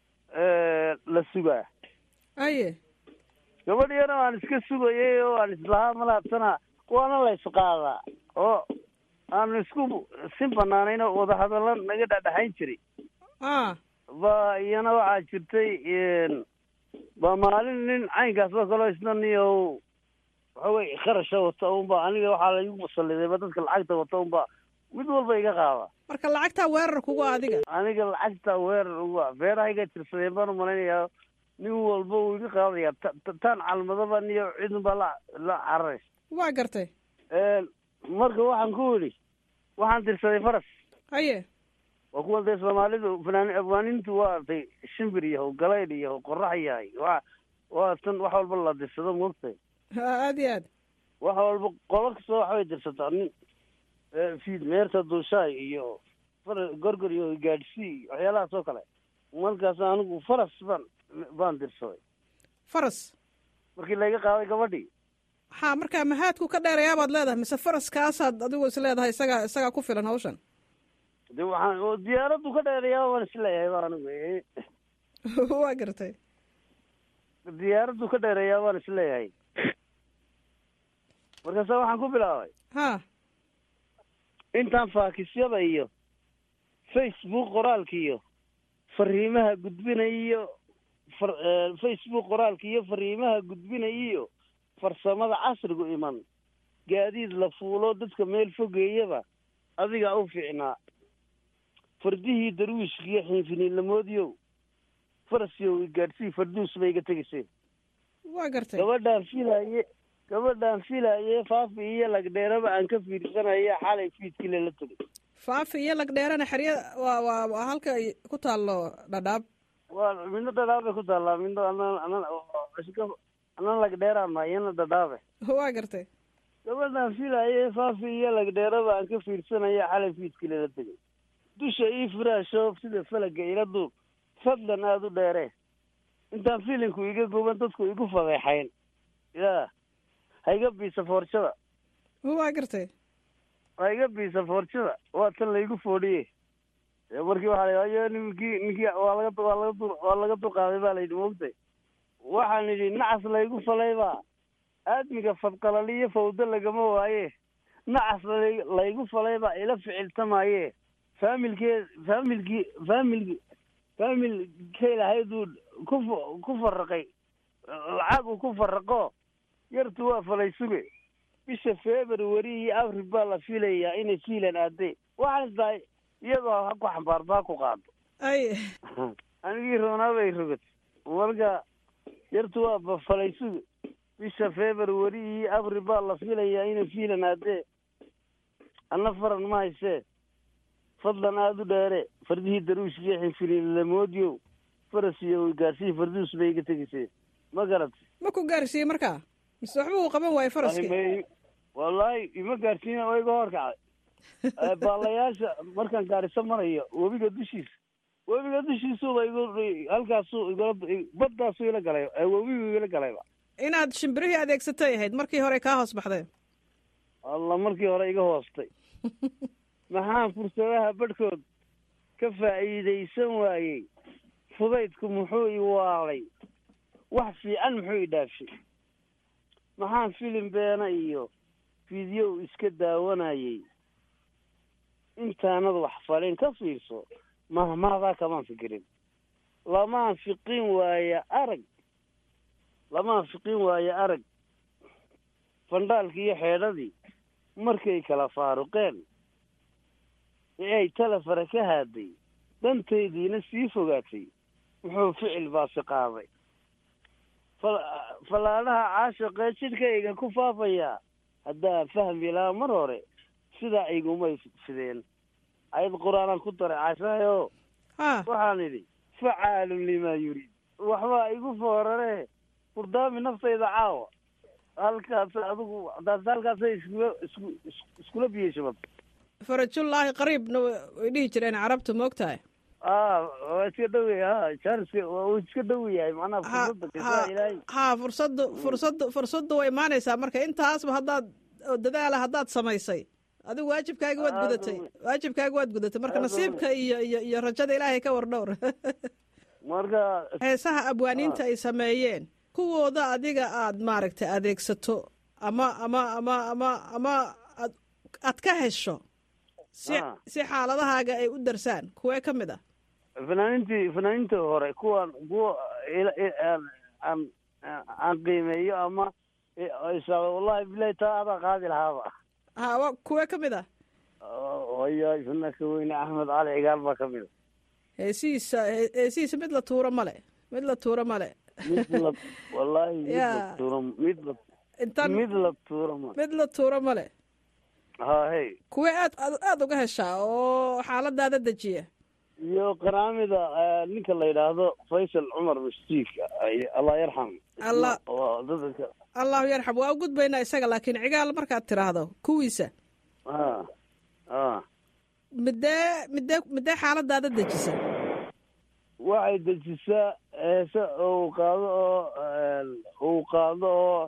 la sugaa aye gabadh iyana aan iska sugayay oo aan islahaa malaabsana waana la isqaadaa oo aan isku si banaanayn oo wadahadalla naga dhadhexayn jiray a ba iyana waxaa jirtay ba maalin nin caynkaas oo kaleo isna niyo waxa weye kharasha wata unba aniga waxaa laigu musalidayba dadka lacagta wata unba mid walba iga qaada marka lacagtaa weerar kugu adiga aniga lacagta weerar uga beerahayga tirsadeen baan umalaynayaa nin walba uu iga qaadaya taan calmadaba niyo cidunbaa la la cararaysa waa gartay marka waxaan ku idhi waxaan tirsaday faras haye waa kuwa dee soomaalidu fanaan afwaanintu waa artay shimbir yahow galaydh yahow qorax yahay waa waa tan wax walba la dirsado moogtahay aad iyo aad wax walba qola kastoo waxbay dirsataa nin fiid meerta dulshaay iyo far gorgor iyo gaadhsii waxyaalahaas oo kale markaas anigu faras baan baan dirsaday faras markii layga qaaday gabadhii ha markaa mahaadku ka dheerayaa baad leedahay mise faraskaasaad adigu is leedahay isagaa isagaa ku filan hawshan de waxaan oo diyaaraddu ka dheerayaa waan isleeyahay ba anigu waa gartay diyaaraddu ka dheereeyaa waan isleeyahay markaasa waxaan ku bilaabay ha intaan faakisyada iyo facebook qoraalka iyo fariimaha gudbinaya iyo far facebook qoraalka iyo fariimaha gudbinaya iyo farsamada casrigu iman gaadiid la fuulo dadka meel fogeeyaba adigaa u fiicnaa fardihii darwiishka iyo xiinfiniinlamoodiyow farasyow igaadhsii farduus bay iga tegayseen waa gartay gabadhaan filaye gabadhaan filaye faafi iyo lagdheeraba aan ka fiirsanaya xalay fiidkile la tegay faafi iyo lagdheerana xerya waa waa waa halka ay ku taallo dhadhaab waa midna dhadhaabay ku taallaa midna anan anan anan lagdheeraa ma iyana dhadhaabe waa gartay gabadhaan filaye faafi iyo lagdheeraba aan ka fiirsanaya xalay fiidkile la tegay dusha ii firaasho sida falaga ila duub fadlan aada u dheere intaan filinku iga guban dadku igu fadeexayn ya ha iga biisa foorjada waa gartay ha iga biisa foorjada waa tan laygu foodhiye markii waxaa la ayo ninkii ninkii waa laga waa laga dur waa laga dulqaaday baa layidhi moogtay waxaan idhi nacas laygu falayba aadmiga fadqalaliyo fawdo lagama waaye nacas laygu falayba ila ficiltamaaye faamilkee faamilkii faamilki faamilkay lahayduu ku ku faraqay lacag uu ku faraqo yartu waa falay suge bisha february iyo abril baa la filayaa inay fiilan aadee waxaan isdahay iyadoo ha ku xambaarto ha ku qaado ay anigii roonaabay rogad marka yartu waa falay suge bisha february iyo abril baa la filayaa inay fiilan aadee anna faran ma haysee fadlan aada u dheere fardihii daruushkiyo xinfiniinlamoodiyow faras iyo gaarsiyi farduus bay iga tegayseen ma garat ma ku gaarsiiyey markaa mise waxba uu qaban waayo faraskii wallaahi ima gaarsiina oo iga hor kacay Eh, baalayaasha markaan gaariso marayo webiga dushiisa webiga dushiisuba igu halkaasuu igala baddaasuu ila galay eh, webigu igala galayba inaad shimbirihii adeegsatay ahayd markii hore kaa hoos baxdeen alla markii hore iga hoostay maxaan fursadaha badhkood ka faa'iidaysan waayey fudaydku muxuu i waalay wax fiican muxuu i dhaafshay maxaan filim beena iyo fiidyow iska daawanayey intaanad wax falin ka fiirso mahmahdaa kamaan fikirin lamaan fiqin waaya arag lamaan fiqin waaya arag fandhaalkii iyo xeedhadii markay kala faaruqeen ee ay talefara ka haaday dantaydiina sii fogaatay muxuu ficil baasi qaaday fal- fallaadhaha caashaqee jidhkayga ku faafayaa haddaa fahmi lahaa mar hore sidaa igumay fideen ayad qur-aanaan ku daray caashaayo ha waxaan idhi facaalun limaa yuriid waxbaa igu foorare furdaami naftayda caawa halkaas adigu taas halkaasay iskula isku is- iskula biyeshabad farajullaahi qariibna way dhihi jireen carabtu moogtahay a waa iska dhow yahay ha jaaniska waa uu iska dhow yahay macnaha ha fursadda ha kasaa ilaahay ha fursaddu fursaddu fursaddu way imaanaysaa marka intaasba haddaad oo dadaala haddaad samaysay adigu waajibkaaga waad gudatay waajibkaaga waad gudatay marka nasiibka iyo iyo iyo rajada ilaahay ka war dhowr marka heesaha abwaaniinta ay sameeyeen kuwooda adiga aad maaragtay adeegsato ama ama ama ama ama aad aad ka hesho si Ah. si xaaladahaaga ay u darsaan kuwee ka mid ah fanaanintii fanaaninta hore kuwan kuwa ila- i- aan aan aan qiimeeyo ama isa wallahi bilahi taa adaa qaadi lahaaba ha wa kuwee ka mid ah haya fanaka weyne axmed cali cigaal baa ka mid a heesihiisa hee- heesihiisa mid la tuuro male mid la tuuro male mid la wallahi mid la Ya. tuuro mid la intaan mid la tuuro ma mid la tuuro male ha hey kuwee aad aad aad uga heshaa oo xaaladaada dejiya iyo qanaamida eh, ninka la yidhaahdo faysal cumar mashtiik ay- allah yarxam Allah. waa dadka allahu yarxam waa u gudbaynaa isaga laakiin cigaal markaad tiraahdo kuwiisa ha ha midee midee midee xaaladaada dejisa waxay dejisaa heese uu qaado oo uu qaado oo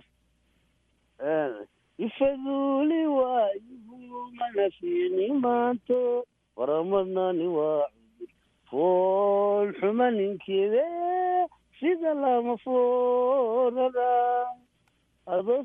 ifaduuli waayihu mana fiini maanto waramadnani waa cudur fool xuma ninkeede sida lama foorada ado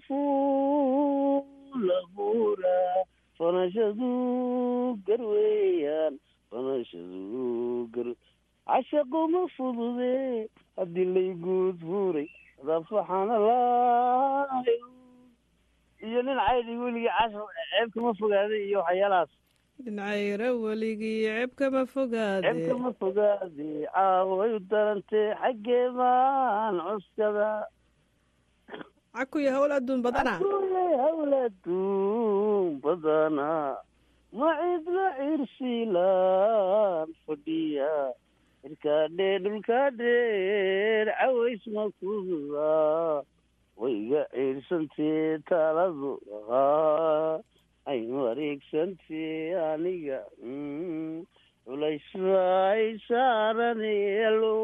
fuulabuura fanashadu garweeyaan fanashadu gar cashaqo ma fudude haddii layguud fuuray dafaxana laayo iyo nin caydi weligii cashaq ceebka ma fogaaday iyo waxyaalahaas dhincayra weligii ceebka ma fogaade ceebka ma fogaade caaway u darantee xaggee baan cuskada cakuya howl adduun badana Kulle hawladuun badana ma cidla cirsilaan fadhiya cirkaadhee dhulkaadheer caways ma kududa wayga ciirsantee taaladu ahaa ay wareegsantee aniga mm, culays bay saaranelo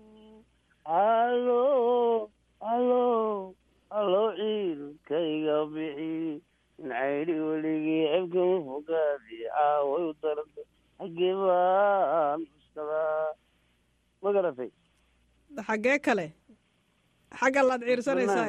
alo alo alo ciilkayga bixi in caydi weligii cebkama fogaadi caaway u daranta xaggee baan cuskadaa ma garatay xaggee kale xagga laad ciirsanaysaa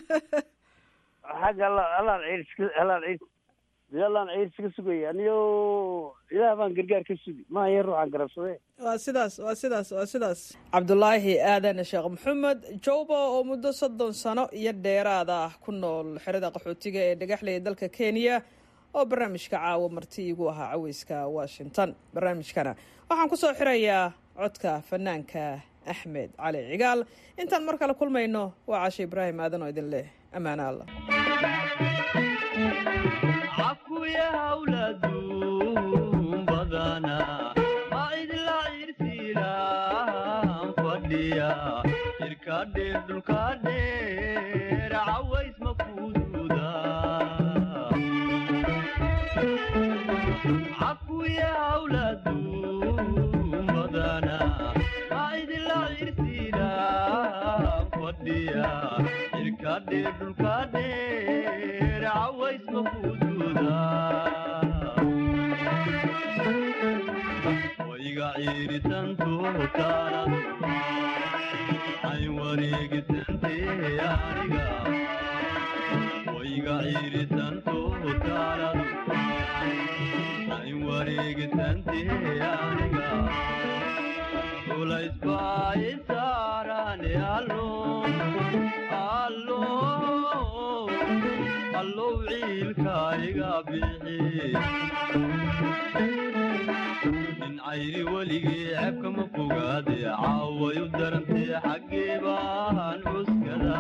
xagga alla- allaan ciirska allaan ciir dee allaan ciirsi ka sugaya aniyo ilaah baan gargaar ka sugi maayo ruuxaan garabsadee waa sidaas waa sidaas waa sidaas cabdulaahi aadan sheekh maxamed jowba oo muddo soddon sano iyo dheeraada ah ku nool xerada qaxootiga ee dhagaxley ee dalka kenya oo barnaamijka caawa marti igu ahaa caweyska washington barnaamijkana waxaan ku soo xirayaa codka fanaanka axmed cali cigaal intaan mar kale kulmayno waa cashe ibraahim aadan oo idin leh ammaano allah cakuya hawladuun badana ma idla cirsiilaan fadhiya cirkadheer dhulkadheer caways ma kududa cayriya cirkadhe dhulkadheer caways makududa wayga ciiritanto taaladu ay wareegisante aniga wayga ciiritanto taaladu ay wareegisante aniga ulaysbaaisaarane allo allo allow ciilkaiga bixi nin cayri weligii ceebkama fogaade caaway u darantee xaggee baan cuskada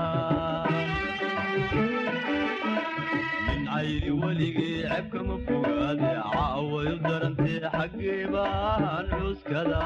nin cayri weligii ceebkama fogaade caaway u darantee xaggee baan cuskada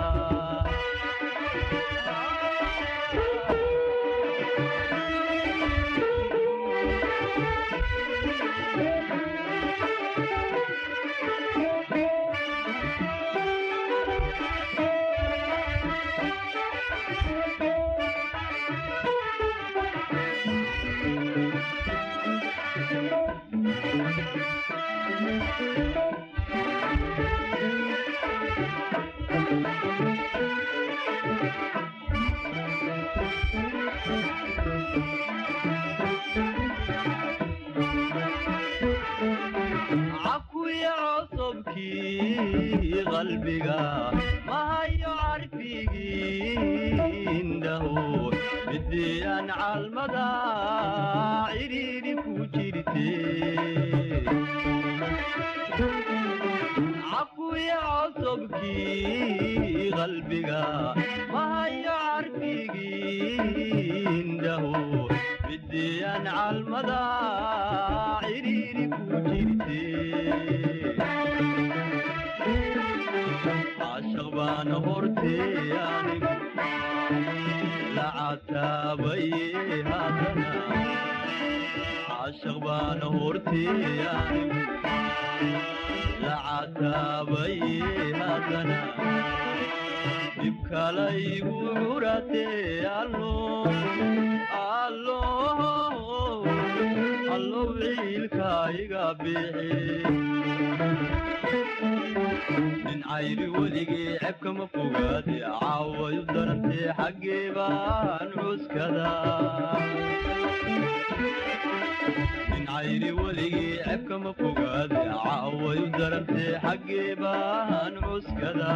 cakuya cosobkii qalbiga mahayo carfigii indhaho midiyaan calmada cidhiidhi ku jirte cakuya cosobkii qalbiga mahayo carfigii indhaho midiyaan calmada cidhiidhi ku jirte caashaq baana hortee anigu lacataabaye haddana caashaq baana hortee anigu lacataabaye haddana dib kalaygu curatee allo allo allow ciilkaiga bixi nin cayri weligii ceebkama fogaade caaway u darantee xaggee baan cuskada nin cayri weligii ceebkama fogaade caaway u darantee xaggee baan cuskada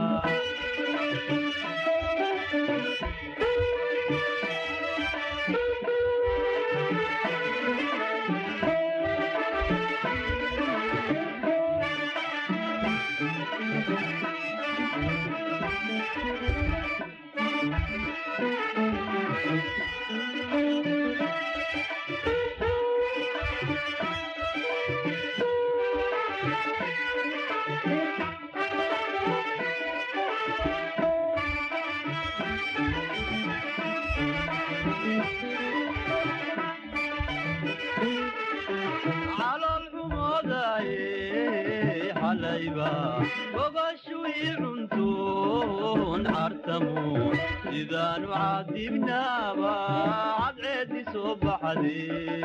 calool xumoodaye xalayba gobashui cuntoon cartamo sidaanu caadibnaaba cadceedi soo baxade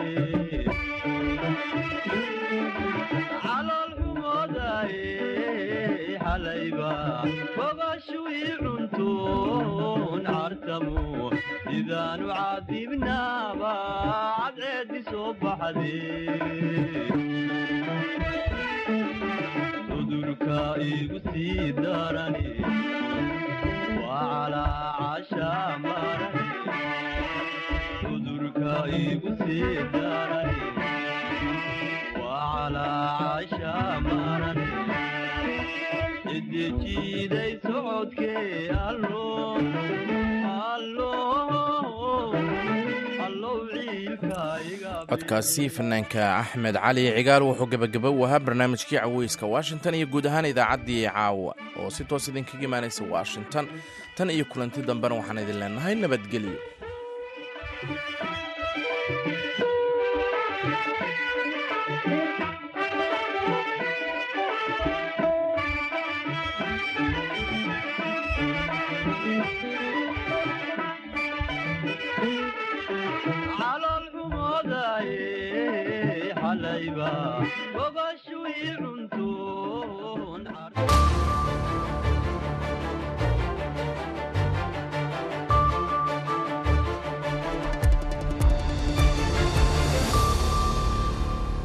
calool xumoodaye xalayba gobashui cuntoon cartamo sidaanu caadibnaaba cadceedi soo baxade cudurka igu sii darani waa calaacasha marani cudurka igu sii darani waa calaacasha marani cidijiiday socodkee allo allo allow ciilka iga codkaasi fanaanka axmed cali cigaal wuxuu gebagaba u ahaa barnaamijkii caweyska washington iyo guud ahaan idaacaddii caawa oo si toos idinkaga imaanaysa washington tan iyo kulanti dambena waxaan idin leenahay nabadgelyo calayba gogoshu ii cunto